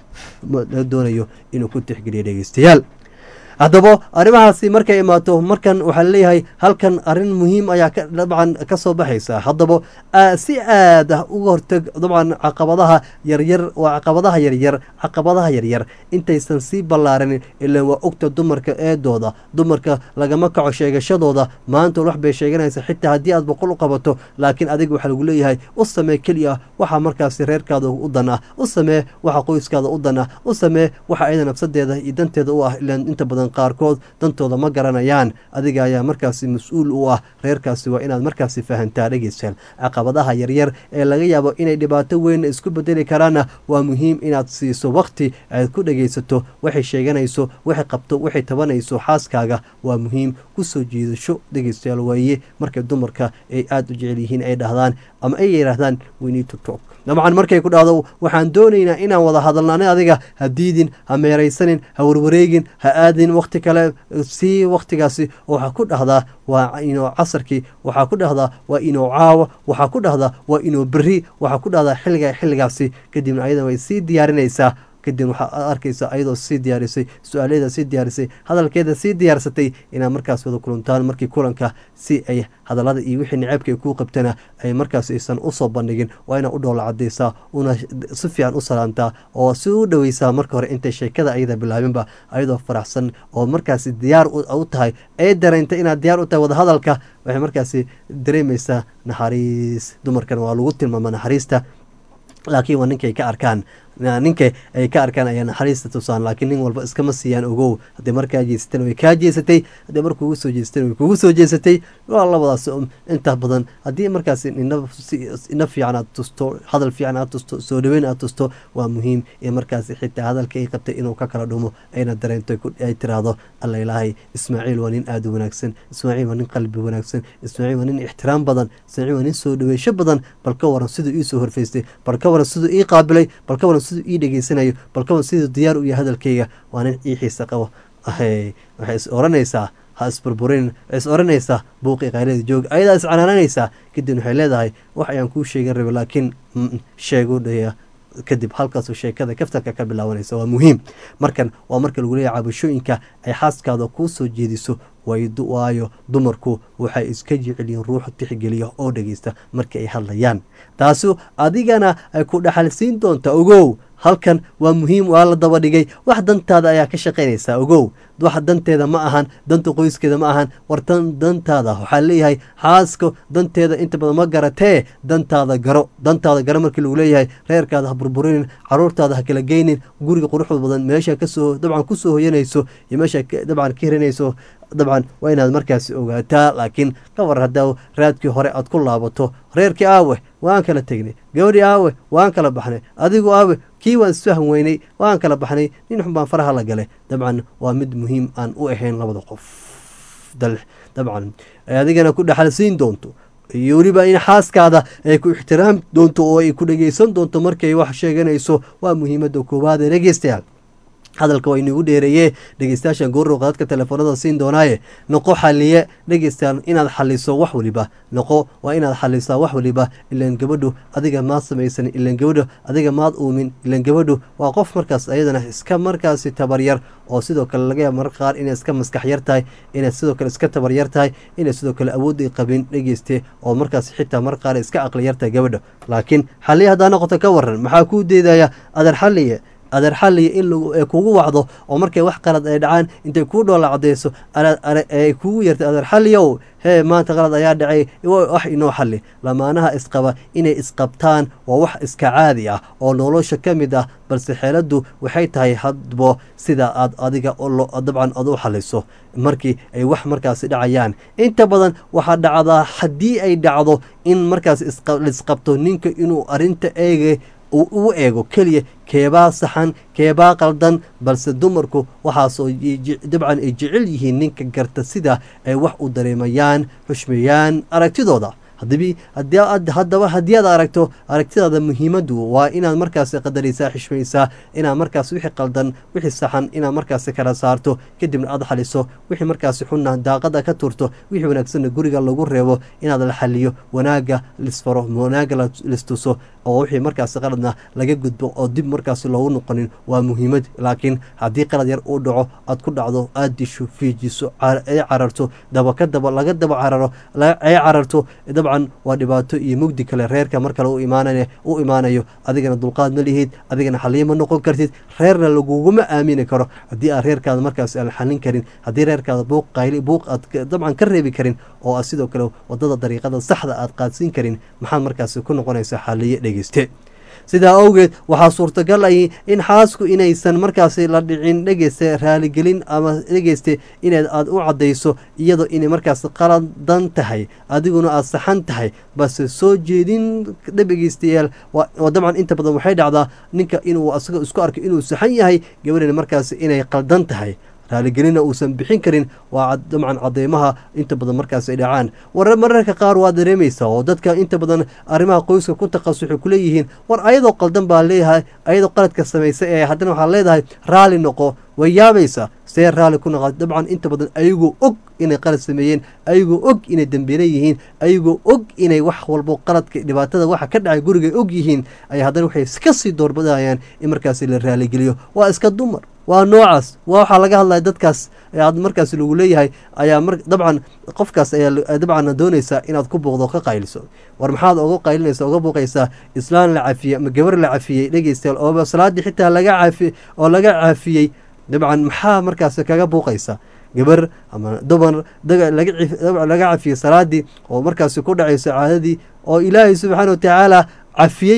la doonayo inuu ku tixgeliyo dhegeystayaal haddaba arrimahaasi markay imaato markan waxaa laleeyahay halkan arrin muhiim ayaa dabcan ka soo baxaysa haddaba si aad ah uga horteg dabcan caqabadaha yaryar waa caqabadaha yaryar caqabadaha yaryar intaysan sii ballaaranin ilaan waa ogta dumarka eedooda dumarka lagama kaco sheegashadooda maanta wax bay sheeganaysa xitaa haddii aad boqol u qabato laakiin adiga waxaa lagu leeyahay u samee keliya waxaa markaasi reerkaada u dan ah u samee waxa qoyskaada u dan ah u samee waxa ayada nafsadeeda iyo danteeda u ah ilaan inta badan qaarkood dantooda ma garanayaan adiga ayaa markaasi mas-uul u ah reerkaasi waa inaad markaasi fahantaa dhegeystayaal caqabadaha yaryar ee laga yaabo inay dhibaato weyn isku bedeli karaanna waa muhiim inaad siiso waqti aad ku dhegeysato waxay sheeganayso waxay qabto waxay tabanayso xaaskaaga waa muhiim kusoo jiidasho dhegeystayaal waaye markay dumarka ay aada u jecel yihiin ay dhahdaan ama ay yidhaahdaan winitotok dabcan markay ku dhahdo waxaan doonaynaa inaan wada hadalnani adiga ha diidin ha meeraysanin ha warwareegin ha aadin waqti kale sii waqtigaasi waxaa ku dhahdaa waa inoo casarkii waxaa ku dhahdaa waa inoo caawa waxaa ku dhahdaa waa inoo beri waxaa ku dhahdaa xilliga xilligaasi kadibna ayadan way sii diyaarinaysaa kadib waxaa arkaysa ayadoo sii diyaarisay su-aalaheeda sii diyaarisay hadalkeeda sii diyaarsatay inaad markaas wada kulantaan markii kulanka si ay hadalada iyo wixii niceebka ay kuu qabtana ay markaas aysan usoo bandhigin waa inaad u dhoola cadaysaa una si fiican u salaantaa oo si u dhoweysaa marka hore intay sheekada ayada bilaabinba ayadoo faraxsan oo markaasi diyaar u tahay ee dareenta inaad diyaar u tahay wadahadalka waxay markaasi dareemaysaa naxariis dumarkan waa lagu tilmaama naxariista laakiin waa ninkay ka arkaan ninka ay ka arkaan ayaa naxariista tusaan laakiin nin walba iskama siiyaan ogow haddii markaa jeesatan way kaa jeesatay haddii mar kugu soo jeesatan way kugu soo jeesatay waa labadaas inta badan haddii markaas ina fiican aad tusto hadal fiican aad tusto soo dhaweyn aad tusto waa muhiim in markaas xitaa hadalka ay qabtay inuu ka kala dhumo ayna dareento ay tiraahdo alla ilaahay ismaaciil waa nin aada u wanaagsan ismaaciil waa nin qalbi wanaagsan ismaaciil waa nin ixtiraam badan ismaaciil waa nin soo dhaweysho badan bal ka waran siduu ii soo horfaystay bal ka waran siduu ii qaabilay bal ka waran siduu ii dhegeysanayo bal ka waran siduu diyaar u yahay hadalkayga waa nin ii xiisa qabo waxay is oranaysaa ha isburburin is oranaysaa buuqii qaylada joog ayadaa is canaananaysaa kadib waxay leedahay wax ayaan kuu sheegan rabay laakiin sheegu dhaya kadib halkaasoo sheekada kaftarka ka bilaabanaysa waa muhiim markan waa marka lagu leeyahy cabashooyinka ay xaaskaada kuu soo jeediso waayo dumarku waxay iska jecelyihiin ruuxu tixgeliya oo dhegeysta markii ay hadlayaan taasu adigana ay ku dhaxalsiin doontaa ogow halkan waa muhiim waa la daba dhigay wax dantaada ayaa ka shaqaynaysaa ogow wax danteeda ma ahan danta qoyskeeda ma ahan wartan dantaada waxaa leeyahay xaaska danteeda inta badan ma garatee dantaada garo dantaada garo markii lagu leeyahay reerkaada ha burburinin caruurtaada ha kala geynin guriga quruxda badan meesha kasoo dabcan kusoo hoyanayso iyo meesha dabcan ka hiranayso dabcan waa inaad markaasi ogaataa laakiin ka war haddaa raadkii hore aad ku laabato reerkii aawe waan kala tegnay gabadhii aawe waan kala baxnay adigu aawe kii waan isfahan weynay waan kala baxnay nin xun baan faraha la galay dabcan waa mid muhiim aan u ahayn labada qof dabcan adigana ku dhexalsiin doonto iyo weliba in xaaskaada ay ku ixtiraam doonto oo ay ku dhegeysan doonto markay wax sheeganayso waa muhiimada koowaad ee dhegeystayaal hadalka waa inagu dheereeye dhegeystayaashan goorrow qadadka telefoonada siin doonaaye noqo xaliye dhegeystayaal inaad xaliso wax waliba noqo waa inaad xalisaa wax waliba ilaan gabadhu adiga maad samaysan ilaan gabadhu adiga maad uumin ilaan gabadhu waa qof markaas ayadana iska markaasi tabaryar oo sidoo kale laga yaaba marka qaar inay iska maskax yar tahay inay sidoo kale iska tabaryar tahay inay sidoo kale awoodday qabin dhegeyste oo markaas xitaa marka qaar iska aqli yar tahay gabadha laakiin xaliye haddaa noqoto ka waran maxaa kuu deedaya adeer xaliye adeer xaliya in kugu wacdo oo markay wax qalad ay dhacaan intay kuu dhoola cadeyso ay kugu yartay adeer xaliyow hee maanta qalad ayaa dhacay wax inoo xali lamaanaha isqaba inay isqabtaan waa wax iska caadi ah oo nolosha ka mid ah balse xeeladdu waxay tahay hadbo sida aad adiga dabcan ad u xaliso markii ay wax markaasi dhacayaan inta badan waxaa dhacdaa haddii ay dhacdo in markaas laisqabto ninka inuu arinta eega u eego keliya keebaa saxan keebaa qaldan balse dumarku waxaasoo dabcan ay jecel yihiin ninka garta sida ay wax u dareemayaan xushmeeyaan aragtidooda haddaba haddii aad aragto aragtidaada muhiimaddu waa inaad markaas qadaraysaa xishmaysaa inaad markaas wixii qaldan wixii saxan inaad markaas kala saarto kadibna aad xaliso wixii markaas xunna daaqada ka turto wixii wanaagsanna guriga lagu reebo inaad la xaliyo wanaaga lisfaro wanaaga listuso oo wixii markaas qaladna laga gudbo oo dib markaas loogu noqonin waa muhiimad laakiin haddii qalad yar uu dhaco aad ku dhacdo aad disho fiijiso ay cararto daba ka daba laga daba cararo ay cararto dabcan waa dhibaato iyo mugdi kale reerka mar kale u imaanayo adigana dulqaad ma lihid adigana xaliyo ma noqon kartid reerna laguguma aamini karo haddii aad reerkaada markaas aan xalin karin haddii reerkaada buuq qayli buuq aad dabcan ka reebi karin oo aad sidoo kale wadada dariiqada saxda aad qaadsiin karin maxaad markaas ku noqonaysaa xaliyo dhegeyste sidaa awgeed waxaa suurtagal ay in xaasku inaysan markaasi la dhicin dhegeyste raaligelin ama dhegeyste inaad aada u caddayso iyadoo inay markaas qaladan tahay adiguna aada saxan tahay balse soo jeedin dhegeystayaal oo dabcan inta badan waxay dhacdaa ninka inuu asaga isku arko inuu saxan yahay gabadhina markaas inay qaldan tahay raaligelina uusan bixin karin waa dabcan cadeymaha inta badan markaas ay dhacaan war mararka qaar waa dareemaysaa oo dadka inta badan arrimaha qoyska ku taqasus waxay kuleeyihiin war ayadoo qaldan baa leeyahay ayadoo qaladka samaysay ee haddana waxaa leedahay raali noqo way yaabaysaa see raali ku noqo dabcan inta badan ayagoo og inay qalad sameeyeen ayagoo og inay dambeela yihiin ayagoo og inay wax walbo qaladka dhibaatada waxa ka dhacay guriga og yihiin ay haddana waxay iska sii doorbadayaan in markaasi la raaligeliyo waa iska dumar waa noocaas waa waxaa laga hadlaya dadkaas aad markaas lagu leeyahay ayaa dabcan qofkaas ayaa dabcan doonaysaa inaad ku buuqdo ka qayliso war maxaad oga qaylinaysa oga buuqaysaa islaan la cafiyey ama gabar la cafiyey dhegeystayaal oo salaadii xitaa laga cafi oo laga cafiyey dabcan maxaa markaas kaga buuqaysa gabar ama dumar laga cafiyey salaadii oo markaasi ku dhacayso caadadii oo ilaahay subxaana watacaala cafiyeyba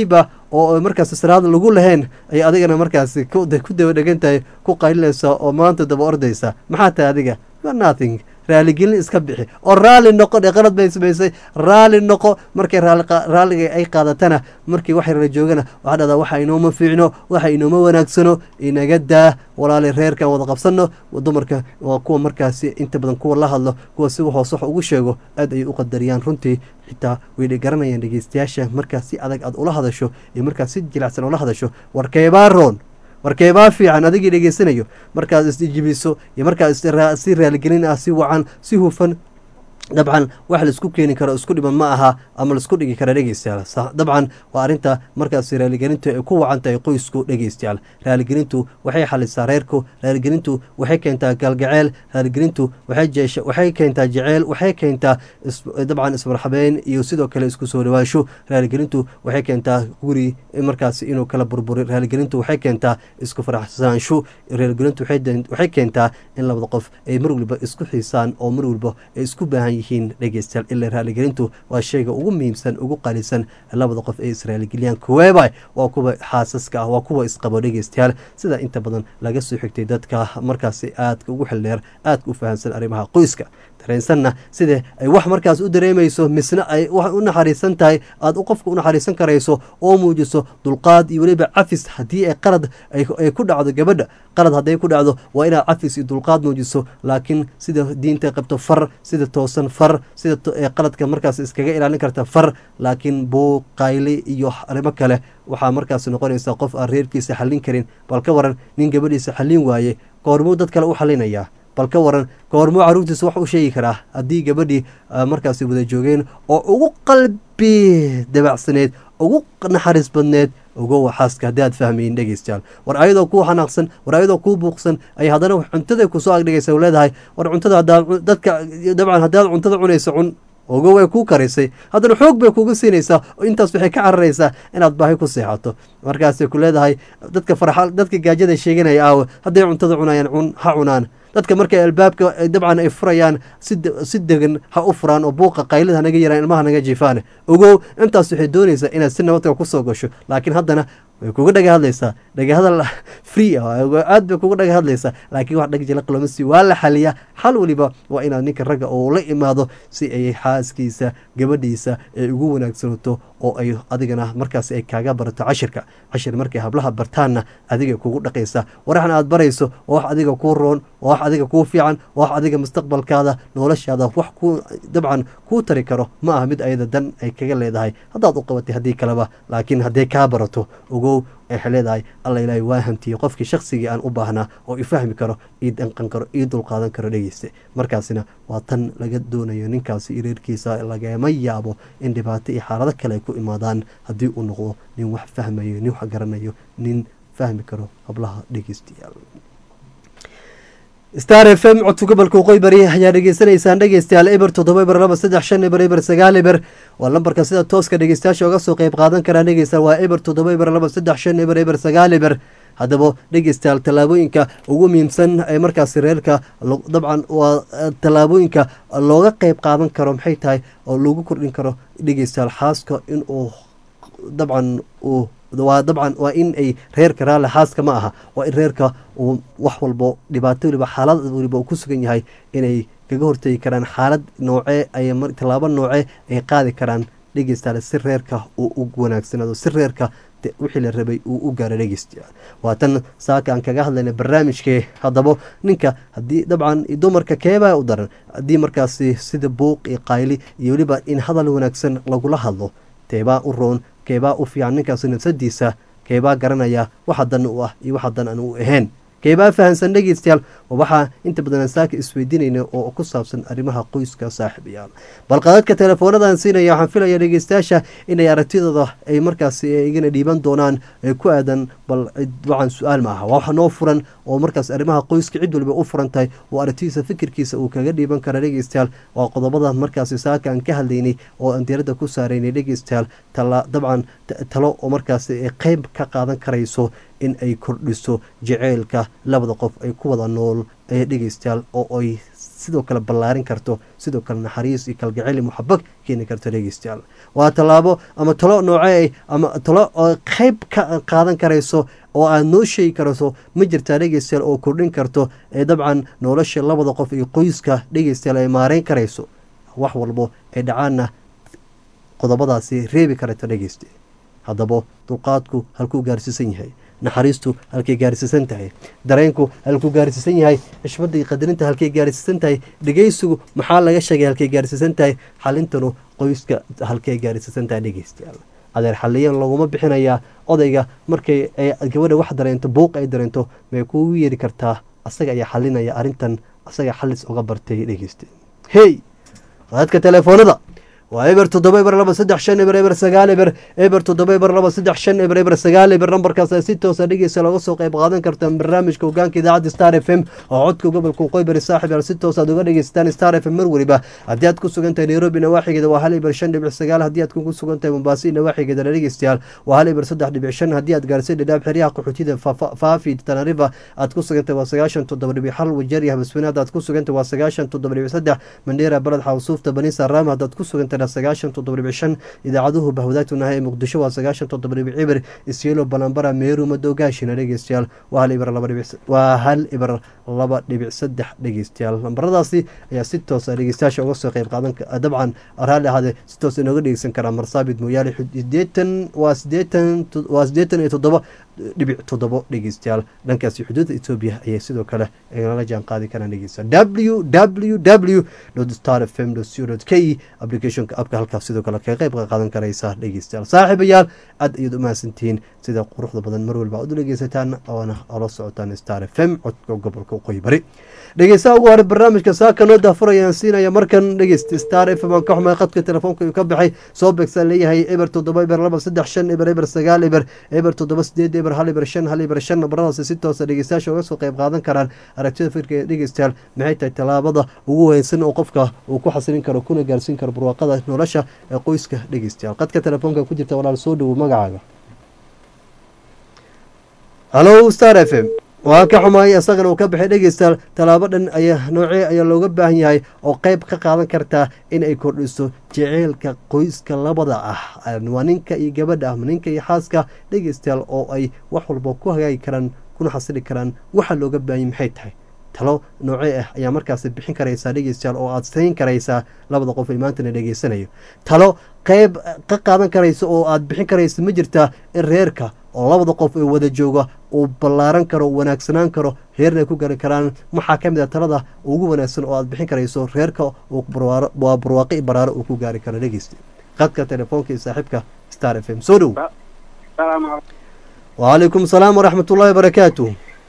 oo markaasi salaad lagu lahayn ay adigana markaasi ku daba dhegan tahay ku qaylinaysa oo maanta daba ordaysa maxaa tahay adiga nothing raaligelin iska bixi oo raali noqo dhe qalad bay samaysay raali noqo markay raalliga ay qaadatana markii wax yarala joogana waxaa dhahdaa waxa inooma fiicno waxa inooma wanaagsano inaga daa walaali reerkan wada qabsano dumarka waa kuwa markaasi inta badan kuwa la hadlo kuwa si hoos wax ugu sheego aad ayay u qadariyaan runtii xitaa way garanayaan dhegeystayaasha markaas si adag aad ula hadasho iyo markaas si jilacsan ula hadasho warkeebaa roon warkeebaa fiican adigii dhegeysanayo markaad isjibiso iyo markaad si raaligelin ah si wacan si hufan dabcan wax laisku keeni karo isku dhiban ma aha ama laisku dhigi kara dhegeystayaal dabcan waa arrinta markaas raaligelintu ay ku wacan tahay qoysku dhegeystayaal raaligelintu waxay xalisaa reerku raaligelintu waxay keentaa galgaceel raaligelintu waxay keentaa jeceel waxay keentaa dabcan ismarxabeyn iyo sidoo kale isku soo dhawaasho raaligelintu waxay keentaa guri markaas inuu kala burburi raaligelintu waxay keentaa isku faraxsaansho raaligelintu waxay keentaa in labada qof ay mar waliba isku xiisaan oo mar waliba ay isku baahan yihiin dhegeystayaal ila raaligelintu waa shayga ugu muhiimsan ugu qalisan labada qof ay israaligeliyaan kuweeba waa kuwa xaasaska ah waa kuwa isqabo dhegeystayaal sida inta badan laga soo xigtay dadka markaasi aadka ugu xildheer aadka u fahamsan arrimaha qoyska dareensanna sida ay wax markaas u dareemayso misna ay wax u naxariisan tahay aad qofka u naxariisan karayso oo muujiso dulqaad iyo weliba cafis haddii ay qalad ay ku dhacdo gabadha qalad hadday ku dhacdo waa inaad cafis iyo dulqaad muujiso laakiin sida diinta qabto far sida toosan far sida qaladka markaas iskaga ilaalin karta far laakiin buuq qayli iyo arrimo kale waxaa markaas noqonaysa qof aan reerkiisa xallin karin bal ka waran nin gabadhiisa xallin waaye goormuu dad kale u xallinayaa bal ka waran goormuu caruurtiisa wax u sheegi karaa haddii gabadhii markaasi wada joogeen oo ugu qalbi dabacsaneed ugu naxariis badneed ogowa xaaska haddii aad fahmayin dhegeystayaal war ayadoo kuu xanaaqsan war ayadoo kuu buuqsan ay haddana cuntada kusoo agdhigaysa leedahay war cuntada hadaad dadka dabcan haddaad cuntada cunayso cun ogo way kuu karaysay haddana xoog bay kuga siinaysaa oo intaas waxay ka cararaysaa inaad baahi ku seexato markaasay ku leedahay dadka farxa dadka gaajada sheeganaya aawe hadday cuntada cunayaan cun ha cunaan dadka markay albaabka dabcan ay furayaan si degan ha u furaan oo buuqa qaylada hanaga yaraan ilmaha naga jiifaan ogow intaas waxay doonaysaa inaad si nabadka kusoo gasho laakiin haddana way kuga dhaga hadlaysaa dhagahadal free ah aad bay kuga dhaga hadlaysaa laakiin wax dhag jala qalomasi waa la xaliyaa xal waliba waa inaad ninka ragga oo la imaado si ay xaaskiisa gabadhiisa ay ugu wanaagsanaato oo ay adigana markaas ay kaaga barato cashirka cashir markay hablaha bartaanna adiga kugu dhaqaysa waraxna aad barayso oo wax adiga kuu roon oo wax adiga kuu fiican oo wax adiga mustaqbalkaada noloshaada wax ku dabcan kuu tari karo ma aha mid ayada dan ay kaga leedahay haddaad u qabatay haddii kaleba laakiin hadday kaa barato ogow waxay leedahay alla ilaahay waa hantiyey qofkii shaksigii aan u baahnaa oo i fahmi karo ii danqan karo ii dulqaadan karo dhegeyste markaasina waa tan laga doonayo ninkaasi iyo reerkiisa lagama yaabo in dhibaato iyo xaalado kale ay ku imaadaan haddii uu noqdo nin wax fahmayo nin wax garanayo nin fahmi karo hablaha dhegeystayaal star f m codka gobolka waqooyi bari ayaa dhegeysanaysaan dhegeystayaal eber toddoba eber laba saddex shan eber eber sagaal eber waa lambarka sida tooska dhegeystayaasha oga soo qeyb qaadan karaan dhegeystayaal waa eber toddoba eber laba saddex shan eber eber sagaal eber haddaba dhegeystayaal tallaabooyinka ugu muhiimsan ee markaasi reerka dabcan waa tallaabooyinka looga qeyb qaadan karo maxay tahay oo lagu kordhin karo dhegeystayaal xaaska inuu dabcan uu waa dabcan waa in ay reerka raalle xaaska ma aha waa in reerka uu wax walbo dhibaato waliba xaalad waliba uu ku sugan yahay inay kaga hortegi karaan xaalad noocee ay tallaabo noocee ay qaadi karaan dhegeystayaal si reerka uu u wanaagsanaado si reerka wixii la rabay uu u gaaro dhegeystayaal waa tan saaka aan kaga hadlayna barnaamijkee haddaba ninka haddii dabcan dumarka keebaa u daran haddii markaasi sida buuq iyo qayli iyo weliba in hadal wanaagsan lagula hadlo teebaa u roon keebaa u fiican ninkaasi nafsadiisa keebaa garanaya waxa dan u ah iyo waxa dan aan u ahayn keebaa fahamsan dhegeystayaal waxaa inta badan saaka isweydiinayna oo ku saabsan arrimaha qoyska saaxiibayaal balqadadka teleefoonadan siinaya waxaan filaya dhegeystayaasha inay aragtidooda ay markaasi igana dhiiban doonaan ku aadan bal wacan su-aal maaha waa wax noo furan oo markaas arrimaha qoyska cid waliba u furan tahay oo aragtidiisa fikirkiisa uu kaga dhiiban kara dhegeystayaal waa qodobada markaasi saaka aan ka hadlaynay oo aan diiradda ku saaraynay dhegeystayaal dabcan talo oo markaasi qeyb ka qaadan karayso in ay kordhiso jaceylka labada qof ay ku wada nool ee dhegeystayaal oo ay sidoo kale ballaarin karto sidoo kale naxariis iyo kalgacel iyo muxabad keeni karto dhegeystayaal waa tallaabo ama talo noocee ama talo oo qeyb ka qaadan karayso oo aad noo sheegi karayso ma jirtaa dhegeystayaal oo kordhin karto ee dabcan nolosha labada qof iyo qoyska dhegeystayaal ay maareyn karayso wax walbo ee dhacaanna qodobadaasi reebi karata dhegeyste haddaba dulqaadku halkuu gaarsiisan yahay naxariistu halkay gaarsiisan tahay dareenku halkuu gaarsiisan yahay xishmadda iyo qadarinta halkay gaarsiisan tahay dhegeysigu maxaa laga sheegay halkay gaarsiisan tahay xalintanu qoyska halkay gaarsiisan tahay dhegeystayaal adeer xaliyan laguma bixinayaa odayga markay ay gabadha wax dareento buuq ay dareento may kugu yeeri kartaa asaga ayaa xalinaya arrintan asaga xalis uga bartay dhegeyste hey dadka telefoonada waa eber toddoba eber laba saddex shan eber eber sagaal eber eber toddoba eber laba saddex shan eber eber sagaal eber nambarkaas si toosa dhegeysa looga soo qayb qaadan kartaan barnaamijka hogaanka idaacadda star f m oo codka gobolka qoybari saaxib al si toos aad uga dhegeysataan star f m mar weliba haddii aad ku sugan tahay nairobi nawaaxigeeda waa hal eber shan dhibic sagaal haddii aad ku sugan tahay mombasi nawaaxigeeda la dhegeystayaal waa hal eber saddex dhibic shan haddii aad gaarsay dhadhaab xeryaha qaxootida faafi tanariva aad ku sugan tahay waa sagaashan toddoba dhibic hal wajeeriya habasweyne haddaad ku sugan tahay waa sagaashan toddoba dhibic saddex mandheera baled xawsuufta banisa raama haddaad ku sugan tahay sagaashan toddoba dhibic shan idaacaduhu bahwadaagtunahay ee muqdisho waa sagaashan toddoba dhibic cibir isyelo balambara meeru madogaashina dhegeystayaal waa hal ibir laba dhibic waa hal ibir laba dhibic saddex dhegeystayaal lambaradaasi ayaa si toosa dhegeystayaasha uga soo qayb qaadan dabcan raalli ahaadee si toos inooga dhegeysan karaa marsaabid mooyaale sideetan waa sideetan waa sideetan iyo toddoba dhibic toddobo dhegeystayaal dhankaasi xuduudda etoobiya ayay sidoo kale nala jaan qaadi karaan dhegeysta w w w star f m co k applicationka abka halkaas sidoo kale kaga qayb qaadan karaysa dhegeystayaal saaxiibayaal aad ayaad u mahadsantihiin sida quruxda badan mar walba aad u dhegeysataan oona ola socotaan star f m codka gobolka waqooyi bari dhegeystaha ugu hore barnaamijka saaka noo daafurayaan siinaya markan dhegeysta star f m aan ka xumay qadka telefoonka uu ka baxay soo beegsan leeyahay eber toddoba eber laba saddex shan eber eber sagaal eber eber toddoba sideed eber hal eber shan hal eber shan nabaradaasi si toosa dhegeystayaasha uga soo qayb qaadan karaan aragtida firka ee dhegeystayaal maxay tahay tallaabada ugu weynsan oo qofka uu ku xasilin karo kuna gaarsiin karo barwaaqada nolosha ee qoyska dhegeystayaal qadka telefoonka ku jirta walaal soo dhowo magacaaga hallo star f m waa ka xumaay isagana uu ka baxay dhegeystayaal tallaabo dhan ayaa noocee ayaa looga baahan yahay oo qeyb ka qaadan kartaa in ay kordhiso jeceylka qoyska labada ah waa ninka iyo gabadha ah ninka iyo xaaska dhegeystayaal oo ay wax walba ku hagaagi karaan kuna xasili karaan waxa looga baahanyay maxay tahay talo noocee ah ayaa markaasi bixin karaysaa dhegeystayaal oo aad sayn karaysaa labada qof ee maantana dhegeysanayo talo qeyb ka qaadan karaysa oo aad bixin karaysa ma jirtaa in reerka oo labada qof ee wada jooga uu ballaaran karo wanaagsanaan karo reerna ay ku gari karaan maxaa ka mid a talada ugu wanaagsan oo aad bixin karayso reerka waa barwaaqo i baraaro uu ku gaari karo dhegeysta qadka telefoonka iyo saaxiibka star f m soo dhow wacalaykum salaam waraxmat ullahi wabarakaatu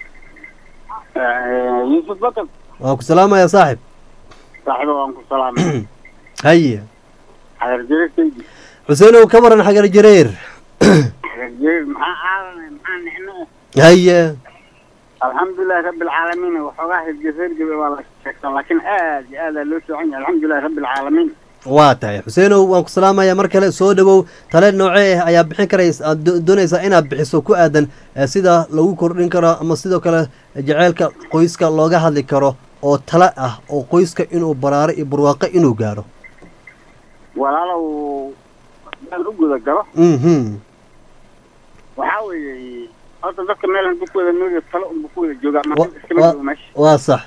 yuusuf bakar waa ku salaamaya saaxib saaxiiba waan ku salaamay haye xagar jireertaydi xuseenow ka waran xagar jareer xagar jireer maxaa aadanay maxaa nicno haye alxamdulilahi rabbi alcaalamiin waxoogaa hirgefergebe waa la sheegtaa laakiin aad iyo aad aa loo soocan yahay alxamdulilahi rabbi alcaalamiin waa tahay xuseenow waan ku salaamaya mar kale soo dhowow tale noocee ah ayaa bixin karaysa aad doonaysaa inaad bixiso ku aadan sida lagu kordhin karo ama sidoo kale jaceylka qoyska looga hadli karo oo tale ah oo qoyska inuu baraaro iyo barwaaqo inuu gaaro walaalow hadaan u guda galo mhm waxaa weeye horta dadka meel haduu ku wada noolya talo unba ku wada joogaa Wa- marka iskama wa- joogo meesha waa sax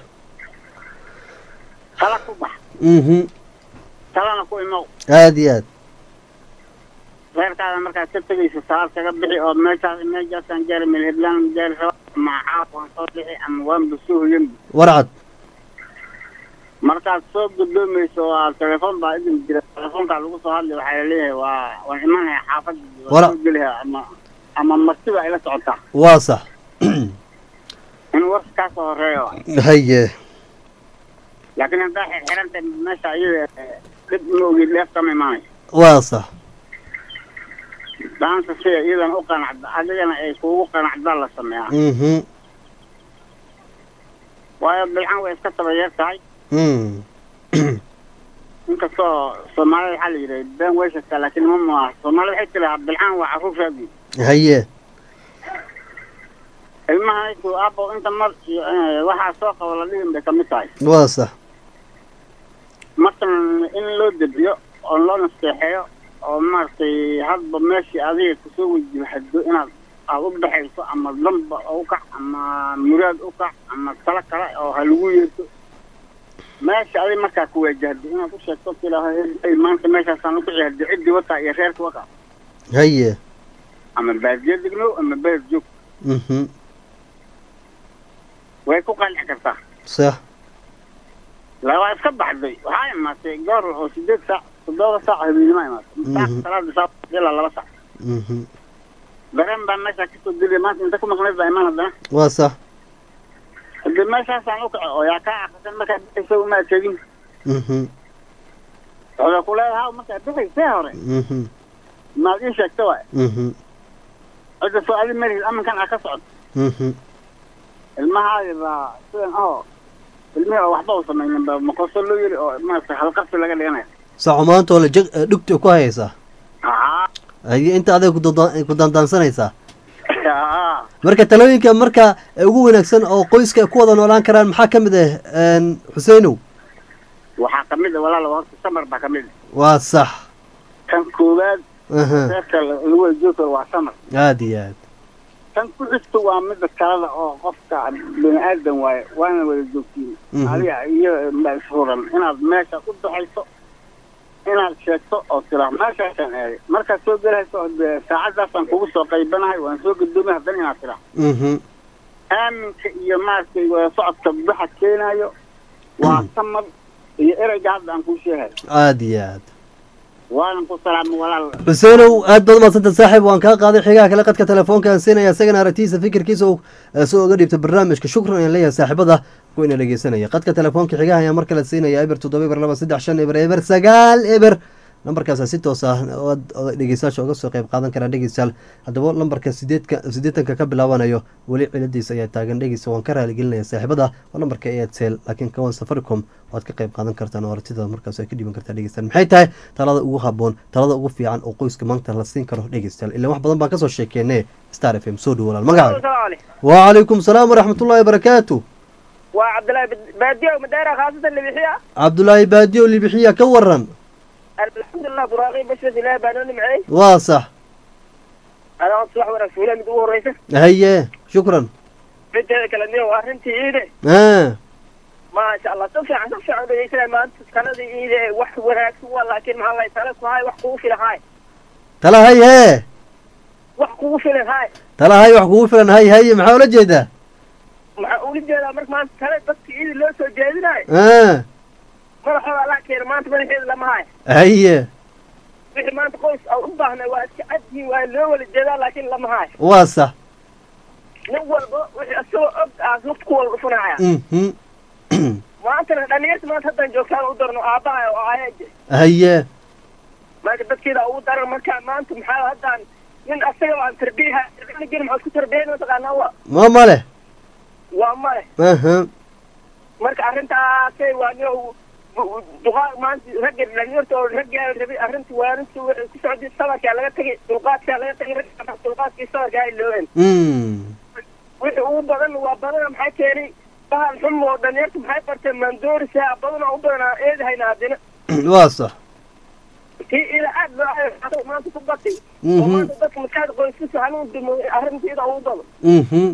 tala ku bax mhm talana ku imow aada iyo aad reerkaada markaad ka tegayso salaad kaga bixi oo meeshaas meeshaasaan gaari meel heblaan gaari raba ama caaf waan soo bixi ama waanba soo hoyanba warcad markaad soo gudoomayso waa telefoon baa idin jira telefoonkaa lagu soo hadlay waxaa laleeyahay waa waan imanaya xaafadda Wara- waan soo gelihaa ama ama martiba ay la socotaa waa sax in warka kaa soo horeeyo haye laakiin haddaa xirxiranta meesha iyada dhib ma ogid dheef kama imaanayso waa sax daanta sida iyadan u qanacda adigana ay kuugu qanacdaa la sameeyaa mhm waayo bilcan way iska tabayeer tahay mm inkastoo soomaalida waxaa la yidhi been way sheegtaa laakiin ma maaha soomaalida waxay tilahaa bilcan waa caruurtaadii haye ilmaha intuu aabo inta mar iyo eh, waxaa soo qabo la dhigin bay kamid tahay waa sax markan in loo debiyo oo loo nasteexeeyo oo maaragtay hadba meeshii adiga kusoo wajibhado inaad aad u dhexayso ama damba u kac ama muraad u kac ama talo kale oo ha lagu yeerto meesha adiga markaa ku wajahdo inaad u sheegto tilaahay maanta meeshaasaan ukici hadi ciddii wataa iyo reerka wataa haye ama baadiyo degno ama beer joog mhm way ku qanci kartaa sax la waa iska baxday waxaa imaatay goor oo sideed saac toddoba saac habeenimo imaatay saac Mhm. salaada saac ilaa laba saac mhm dareen baa meeshaa kasoo dilay maanta inta ku maqnayd baa imaan haddana waa sax hadii meeshaasaan u kaco oo yaa kaa akrisan markaad bixayso uma tegin mhm waxay ku leedahay markaad bixaysee hore mhm maad ii sheegta waay mhm cidda soo adi marihid aminkan aa ka socdo mhm ilmahaadi baa sidan ahoo ilmihii oo waxba u samaynin ba maqoso loo yiri oo maaragtay halqabsi laga dhiganayo saco maanta oo la jeg dhugta ku hayaysaa haa haye inta adiga kudandan- ku dandaansanaysaa haa marka talooyinka marka ugu wanaagsan oo qoyska ay ku wada noolaan karaan maxaa ka mid ah een, xuseinow waxaa kamid a walaal horta samar baa kamid a waa sax kan koowaad aha reerka lagu wajooto waa samar aad iyo aad tan ku xigta waa mida kalada oo qofka bini aadan waaye waana wada joogtiin Mhm. adiga iyo ma isfuran inaad meesha u daxayso inaad sheegto oo tira meeshaasaan aaday markaad soo gelahayso oo dee saacadaasaan kugu soo qaybanahay waan soo gadoomay haddana inaad tira mhm aaminka iyo maaragtay wada socodka waxa keenayo waa samar iyo ereyga hadda aan kuu sheegayo aad iyo aad waanan ku salaamay walaal xuseenow aad baad umadsanta saaxiib waan kaa qaaday xigaha kale qadka telefoonkaan siinaya isagana aragtiisa fikirkiisa uu eh, soo oga dhiibta barnaamijka shukran ayaan leeyahay saaxiibada ku ina dhegeysanaya qadka telefoonka xigaha ayaan mar kale siinaya eber toddoba eber laba saddex shan eber eber sagaal eber lambarkaasa si toos ah ood oo dhegeystayaasha uga soo qayb qaadan karaan dhegeystayaal haddaba lambarka sideedka siddeetanka ka bilaabanayo weli ciladiisa ayaa taagan dhegeysta waan ka raaligelinaya saaxiibada waa lambarka airtel laakiin kawan safaricom waad ka qayb qaadan kartaan oo aragtida markaas ay ka dhiban kartaa dhegeystayaal maxay tahay talada ugu haboon talada ugu fiican oo qoyska maanta la siin karo dhegeystayaal ilaan wax badan baan kasoo sheekeene star f m soo dhow walaal magacaaga wacalaykum salaam waraxmatullahi wabarakaatu waa cabdillaahi baadiyo madeera khaasatan libixiya cabdulaahi baadiyo libixiya ka waran alxamdulilah buraaqi bashbas ilaahi baa noo nimceey waa sax adaa subax wanaagsan wiilaa mid ugu horreysa haye shukran mideeda kale niyo waa arrintii iide ah maasha allah si fiican si fiican u dhegeysanaya maanta taladii iide wax wanaagsan waa laakiin maxaa lay tale ku hay wax kugu filan hay tala hay hee wax kugu filan hay tala hay wax kugu filan hay haye maxaa ula jeedaa maxaa ula jeedaa marka maanta tale dadka iidi loo soo jeedinayo ah madaxooda allah keena maanta madaxeeda lama hayo haye wixii maanta qoys a u baahnay waa iska cadyihin waa loo wala jeedaa laakiin lama hayo waa sax nin walba wixii isagoo og aas nafta ku wala dhufanaya mhm maantana dhalinyarta maanta haddaan joogtaan u darno aabbaha oo aayaje haye marka dadkeeda ugu daran marka maanta maxaa haddaan nin asaga aan tarbiyaha tarbiya maxaad ku tarbiyayn mataqaanaa wa ma male waa male aha marka arrintaasay waa nin duqaa maanta ragga dhalinyarta oo raggaa rabay arrinta waarinta waxay ku socday sabarkaa laga tagay dulqaadkaa laga tagay ragga dulqaadkii sabarkaa ay loobeen mm wixii ugu badan waa badana maxaa keenay bahal xum oo dhalinyarta maxay barteen maandoorisa badana u badanaa eedahayna haddina waa sax tii ila aad loo ayo maanta ku batay oo mhm maanta dadka maskaxda qoyskiisa hanuun dimo arrintiida ugu badan mhm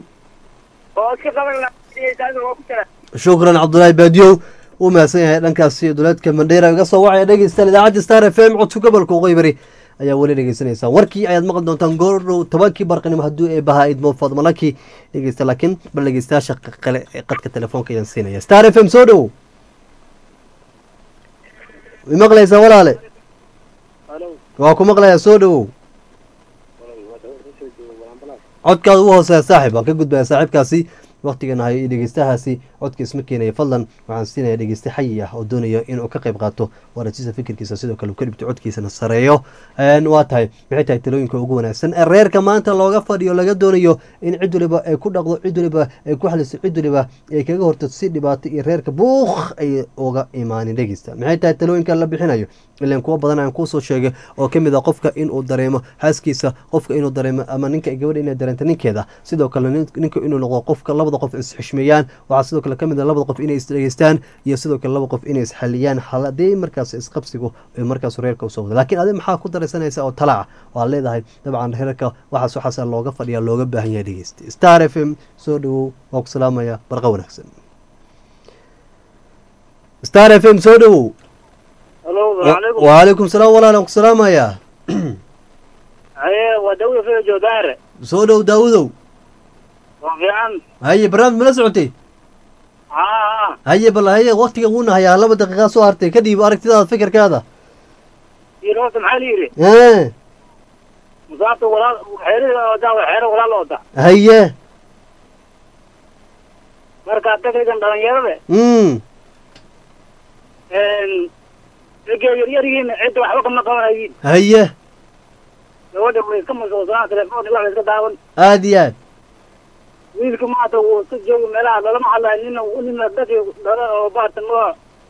oo iska qaban lahaa waa ku jira shukran cabdulaahi baadiyow uu mahadsan yahay dhankaasi duleedka mandheera iga soo wacaya dhegeystayaal idaacadda star f m codka gobolka qoybari ayaa weli dhegeysanaysaa warkii ayaad maqli doontaan goordhow tobankii barqanimo hadduu ee bahaa idmo fadmalaki dhegeysta laakiin bal dhegeystayaasha qale ee qadka telefoonka ayaan siinaya star f m soo dhow mi maqlaysaa walaale waa ku maqlayaa soo dhowow codkaada ugu hooseeya saaxib waan ka gudbaya saaxiibkaasi waktigan ahayo iyo dhegeystahaasi codka isma keenaya fadlan waxaan siinaya dhegeyste xayi ah oo doonaya inuu ka qayb qaato waarajisa fikirkiisa sidoo kale uu ka dhibto codkiisana sareeyo waa tahay maxay tahay talooyinka ugu wanaagsan ee reerka maanta looga fadhiyo laga doonayo in cid waliba ay ku dhaqdo cid waliba ay ku xaliso cid waliba ay kaga horto si dhibaato iyo reerka buuq ay uga imaanin dhegeysta maxay tahay talooyinka la bixinayo ilan kuwa badan aan kuusoo sheegay oo kamid ah qofka inuu dareemo xaaskiisa qofka inuu dareemo ama ninka gabadha inay dareento ninkeeda sidoo kale ninka inuu noqdo qofka labada qof isxishmeeyaan waxaa sidoo kale kale ka mid a labada qof inay isdhegeystaan iyo sidoo kale laba qof inay isxaliyaan haladii markaas isqabsigu ee markaas reerka usoo wada laakiin adi maxaa ku daraysanaysa oo talaaca oo aad leedahay dabcan reerka waxaas waxaas looga fadhiya looga baahan yahay dhegeysta star f m soo dhawow waa ku salaamaya barqa wanaagsan star f m soo dhawow halo salaamu waalaikum salaam walaalan ku salaamayaa haye waa dawda fida joodaare soo dhow daawudow waa fiican haye barnaamij mala socotay haa haye bal haye waktiga uuna hayaa laba daqiiqaa soo hartay kadib aragtidaada fikirkaada iyo horta maxaa la yidhi Eh, musaabta walaal xeerida odaa waa xeero walaal ooda haye marka dadkan dhalinyarada mm ragga yaryarihiin cidda waxba kama qabanayiin haye gabadha way iska masuulsanaan telefoon wax iska daawan aad iyo aad wiilka maanta wuu iska jooga meelaha lalama hadlayo nina nina dadkii dhala oo baatan ma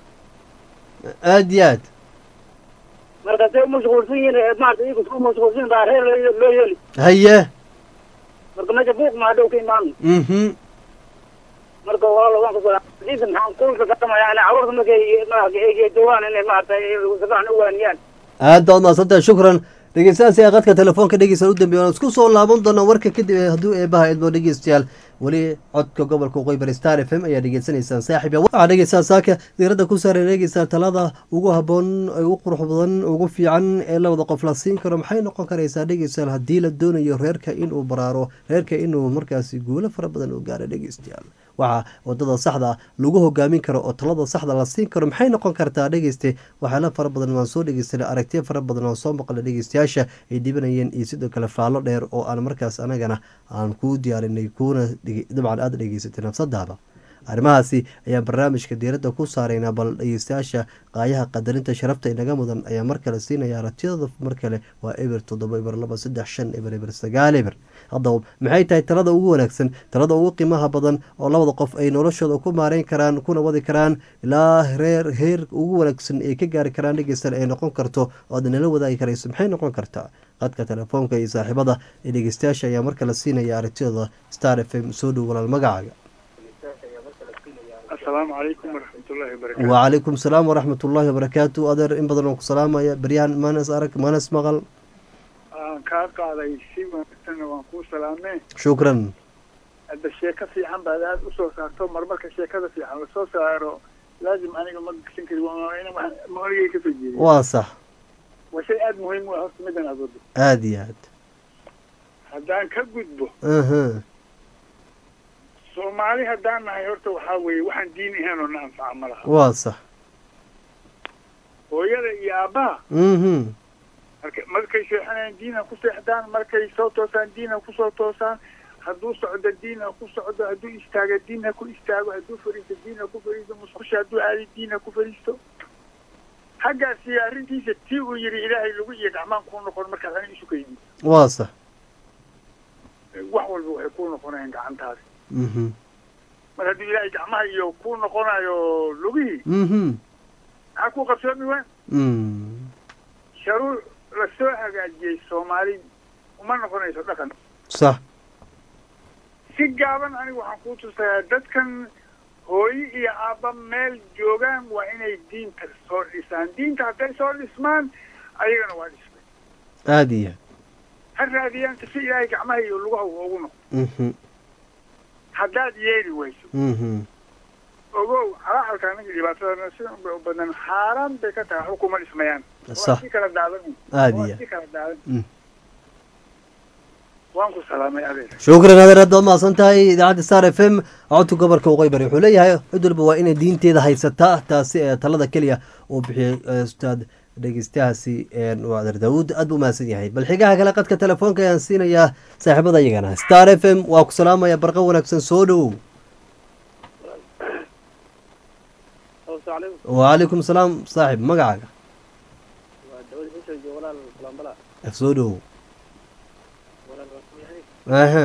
aad iyo aad marka say umashquulsan yihiin maarata iyagu isku mashquulsan baa reer loo loo yeeli haye marka meesha buuq maa dhow ka imaan mhm marka walaal waan kusoo diinta maxaan kulka katamaya ana carruurta markay markay joogaan inay maarata sifiican u waaniyaan aad baad mahadsantahay shukran dhegeystayaal si qadka telefoonka dhegeysta u dambeeya waan isku soo laaban doonaa warka kadib ee hadduu eebaha idmo dhegeystayaal weli codka gobolka waqooyi bari star f m ayaa dhegeysanaysaan saaxiib ya waxaa dhegeysaa saaka diiradda ku saaran dhegeysaa talada ugu haboon ee ugu qurux badan ugu fiican ee labada qof la siin karo maxay noqon karaysaa dhegeystayaal haddii la doonayo reerka inuu baraaro reerka inuu markaasi guulo fara badan u gaaro dhegeystayaal waxaa wadada saxda lagu hogaamin karo oo talada saxda la siin karo maxay noqon kartaa dhegeyste waxyaala fara badan waan soo dhegeysanay aragtiya fara badan waan soo maqlay dhegeystayaasha ay dhibanayeen iyo sidoo kale faallo dheer oo aan markaas anagana aan kuu diyaarinay kuuna dabcan aada dhegeysatay nafsadaada arrimahaasi ayaan barnaamijka diiradda ku saaraynaa bal dhegeystayaasha qaayaha qadarinta sharafta inaga mudan ayaa mar kale siinaya aragtiyada mar kale waa eber toddoba eber laba saddex shan eber eber sagaal eber haddaba maxay tahay talada ugu wanaagsan talada ugu qiimaha badan oo labada qof ay noloshooda ku maareyn karaan kuna wadi karaan ilaa reer heer ugu wanaagsan ay ka gaari karaan dhegeysan ay noqon karto oo aad nala wadaagi karayso maxay noqon kartaa qadka telefoonka iyo saaxiibada ee dhegeystayaasha ayaa mar kale siinaya aragtiyada star f m soo dhow walaal magacaaga asalaamu calaykum waraxmatullaahi wabarakaatu wacalaykum salaam waraxmat ullaahi wabarakaatu adeer in badan oo ku salaamaya beryahan maanas arag maanas maqal aan kaa qaaday si wanaagsanna waan kuu salaamee shukran hadda sheeko fiican baad aada usoo saarto marmarka sheekada fiican lasoo saaro laazim aniga ma gagsan kari waa ina wax maoligay kasoo jeediya waa sax waa shay aada muhiim u ah horta middan aad wado aada iyo aad haddaan ka gudbo aha soomaali haddaan nahay horta waxaa weeye waxaan diin ahayn oo na anfaca ma laha waa sax hooyada iyo aabbaha mhm marka markay seexanayaan diina ku seexdaan markay soo toosaan diina kusoo toosaan hadduu socdo diina ku socdo hadduu istaago diina ku istaago hadduu fariisto diina ku fariisto musqusha hadduu aadi diina ku fariisto xaggaasi arrintiisa tii uu yidhi ilaahay lagu iyo gacmaan kuu noqon markaad ani isu kaydi waa sax wax walba waxay kuu noqonayaan gacantaasi mhm mar hadduu ilaahay gacmaha iyo kuu noqonayo lugihii mhm maxaa kuu qabsoomi waan mm sharuuc lasoo hagaajiyey soomaali uma noqonayso dhaqan sax si gaaban anigu waxaan kuu tusayaa dadkan hooyo iyo aabba meel joogaan waa inay diinta soo dhisaan diinta hadday soo dhismaan ayagana waa dhismay aada iyo ha raadiyaan si ilaahay gacmaha iyo lugaha ugu noqo mhm haddaad yeeli wayso mhm ogow calacalka aniga dhibaatadana sidan bay u badan xaaraan bay ka tahay xukuma dhismayaan Sax. waa si kala daadan Aad waa iyo si kala Mm. daadan waan ku salaamay adeer shukran adeer aad baad mahadsan tahay idaacadda star f m codka gobolka waqooyi bari wuxuu leeyahay cid walba waa inay diinteeda haysataa taasi ee talada keliya uu bixiyey eh, ustaad dhegeystahaasi een, waa adeer daawuud aad buu mahadsan yahay bal xigaha kale qadka telefoonka ayaan siinayaa saaxiibada iyagana star f m waa ku salaamaya barqa wanaagsan soo dhowow wacalaykum salaam saaxib magacaaga soo dhowow aha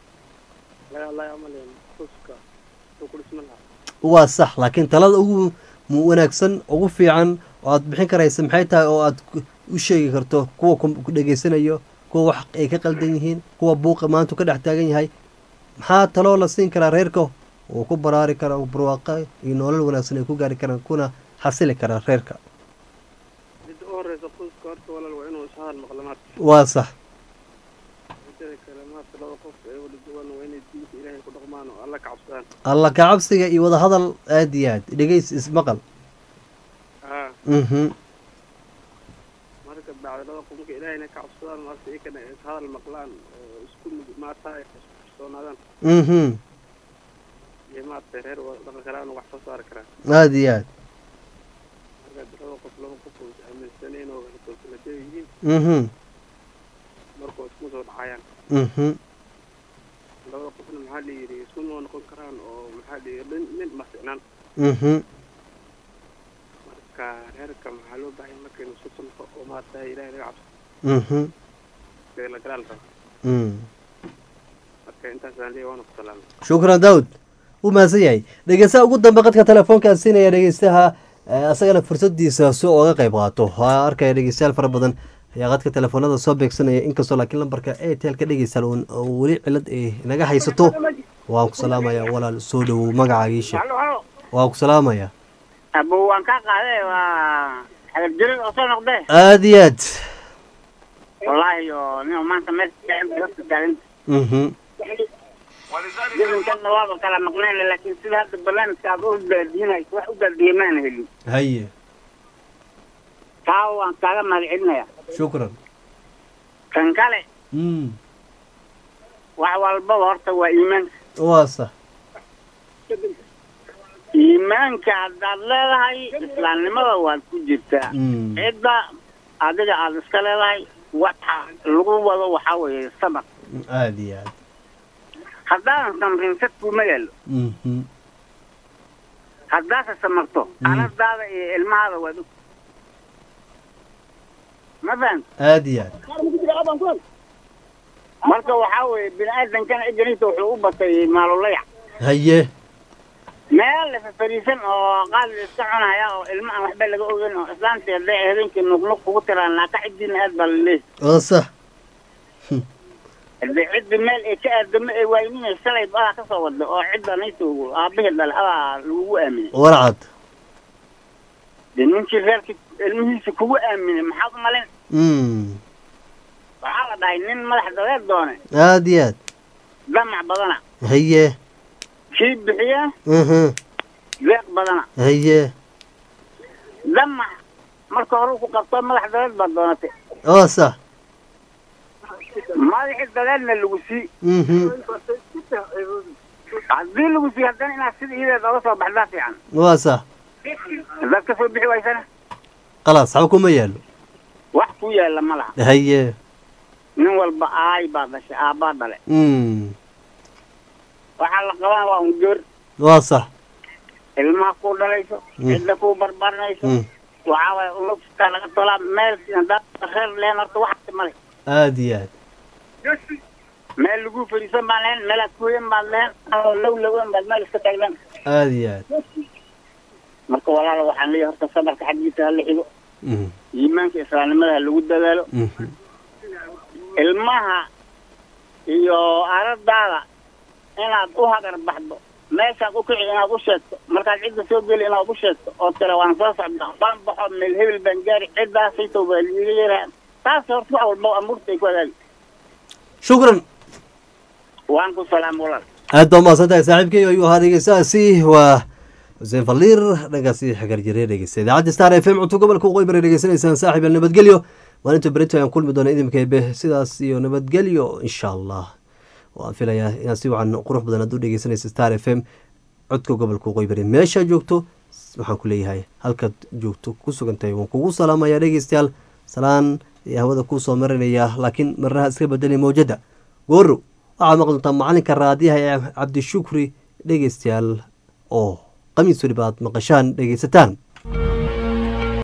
waa sax laakiin talada ugu mu- wanaagsan ugu fiican oo aad bixin karaysa maxay tahay oo aad ku- u sheegi karto kuwa ku ku dhegeysanayo kuwa wax ay ka qaldan yihiin kuwa buuqa maanta ka dhex taagan yahay maxaa taloo la siin karaa reerka uu ku baraari kara barwaaqa iyo nolol wanaagsan ay ku gaari karaan kuna xasili karaan reerka midda u horeysa qoyska horta walaal waa inuu ishadal maqlo maarta waa sax midada kale maarta laba qof ee wada duwan waa inay diinta ilaahay ku dhaqmaan oo alla ka cabsadaan alla ka cabsiga iyo wada hadal aada iyo aad dhegeys ismaqal haa mhm marka bacda laba qof marka ilaahayna ka cabsadaan maarta iyakana ishadal maqlaan oo isku mid maarta ay isku kalsoonaadaan mhm iyo maarta reer wada dhaqan karaan oo wax soo saari karaan aada iyo aad marka laba qof laba qof oo is aaminsaneen oo kalsoonada yihiin mhm marka oo isku soo dhacayaan mhm labada qofna maxaa la yidhi isku noo noqon karaan oo maxaa la yidhi nin nin ma ficnaan mhm marka reerka maxaa loo baahay marka inuu isku tunto oo maarta ilaahay laga cabso mhm ee la galaal rabo mm marka intaasaan leeyahay waana ku salaamay shukran daawud wuu mahadsan yahay dhegeystaha ugu dambe qadka telefoonkaa siinaya dhegeystaha eh, asagana fursadiisa si ooga qayb qaato waa arkaya dhegeystayaal fara badan ayaa qadka telefoonada soo beegsanaya inkastoo laakiin lambarka airtelka dhegeystayaal uun- oo weli cilad ay naga haysato waan ku salaamaya walaal soo dhowow magacaagiisha halo halo waan ku salaamaya abo waan kaa qaaday waa xagar jirin oo soo noqdee aada iyo aad wallaahi oo nin maanta meel dadka taagan mhm jirinkanna waaba kala maqneen laakiin sida hadda barnaamijka aad u daadiinayso wax u daadiye maana helin haye taa waan kaaga mahadcelinaya shukran kan kale mm wax walbaba horta waa iimaanka waa sax iimaanka haddaad leedahay islaamnimada waad ku jirtaa Mm. cidda adiga aad iska leedahay waxa lagu wado waxaa weeye samar aada iyo aad haddaadan samrin sad kuma yaalo mhm haddaase samarto Mm. anadaada iyo ilmahaada waad og ma fahant aada iyo aad marka waxaa weeye bini aadankana ejaniisa wuxuu u batay maalulayac haye meel la fafariisan oo qaali la iska cunaya oo ilma aan waxba laga ogeyn oo islaamtii hadday habeenkii nuqnuq kugu tiraan naaka ciddiina aad baa la leeyahay waa sax hadday ciddi meel ay ka aadamo ay waayninay shalay adaa ka soo wada oo cidda naysa aabahii dhale adaa lagugu aaminay warcad dee ninkii reerkii ilmihiisa kugu aaminay maxaad u malin mm waxaa la dhahay nin madax dadeed doone aada iyo aad damac badana haye kii bixiya mhm deeq badana haye damac marka hore ku qabto madax dadeed baad doonatay waa sax madaxii dadeedna lagu sii mhm haddii lagu sii haddana inaad sida iyadeed oga soo baxdaa fiican waa sax haddaad ka soo bixi waysana khalaas xaba kuma yaalo wax ku yaalla ma laha haye nin walba aay baa dhashay aabbaa dhale mm waxaa la qabaa waa un joor waa sax ilmaha ku dhalayso Mm. cidda ku barbarinayso mm waxaa waaye ulugta laga tolaa meel haddaad reer leen horta waxaasi male aada iyo aad meel lagu fadhiisan baan lahayn meelaad kuyan baad lahayn oo low lowan baad meel iska taaglan aada iyo aad marka walaala waxaan leeyahay horta sabarka xaggiisa hala xigo mhm iimaanka islaamnimada ha lagu dadaalo mhm ilmaha iyo aradaada inaad u hagar baxdo meeshaad u kici inaad u sheegto markaad cidda soo geli inaad u sheegto oo tira waan soo socdaa baan baxo meel hebel baan gaari ciddaasayto baa liiga yaraha taas horta wax walba amuurta ay ku hagaagi shukran waan ku salaam walaal aad baa umahadsan tahay saaxiibkay ayuu ahaa dhegeystahaasi waa xuseen faliir dhankaasi xagar jire dhegeysta idaacadda star f m cunto gobolka waqooyi bari dhegeysanaysaan saaxiib el nabadgelyo maalinta berito ayaan kulmi doona idinka ebe sidaas iyo nabadgelyo insha allah waan filayaa inaad si wacan qurux badan aad u dhegeysanaysa star f m codka gobolka waqooyi bari meeshaa joogto waxaan ku leeyahay halkaad joogto ku sugan tahay waan kugu salaamayaa dhegeystayaal salaan iyo hawada kuu soo marinaya laakiin marnaha iska bedelay mawjada gooro waxaad maqli doontaa macalinka raadiyaha ee cabdishukri dhegeystayaal oo qamiis weliba aad maqashaan dhegeysataan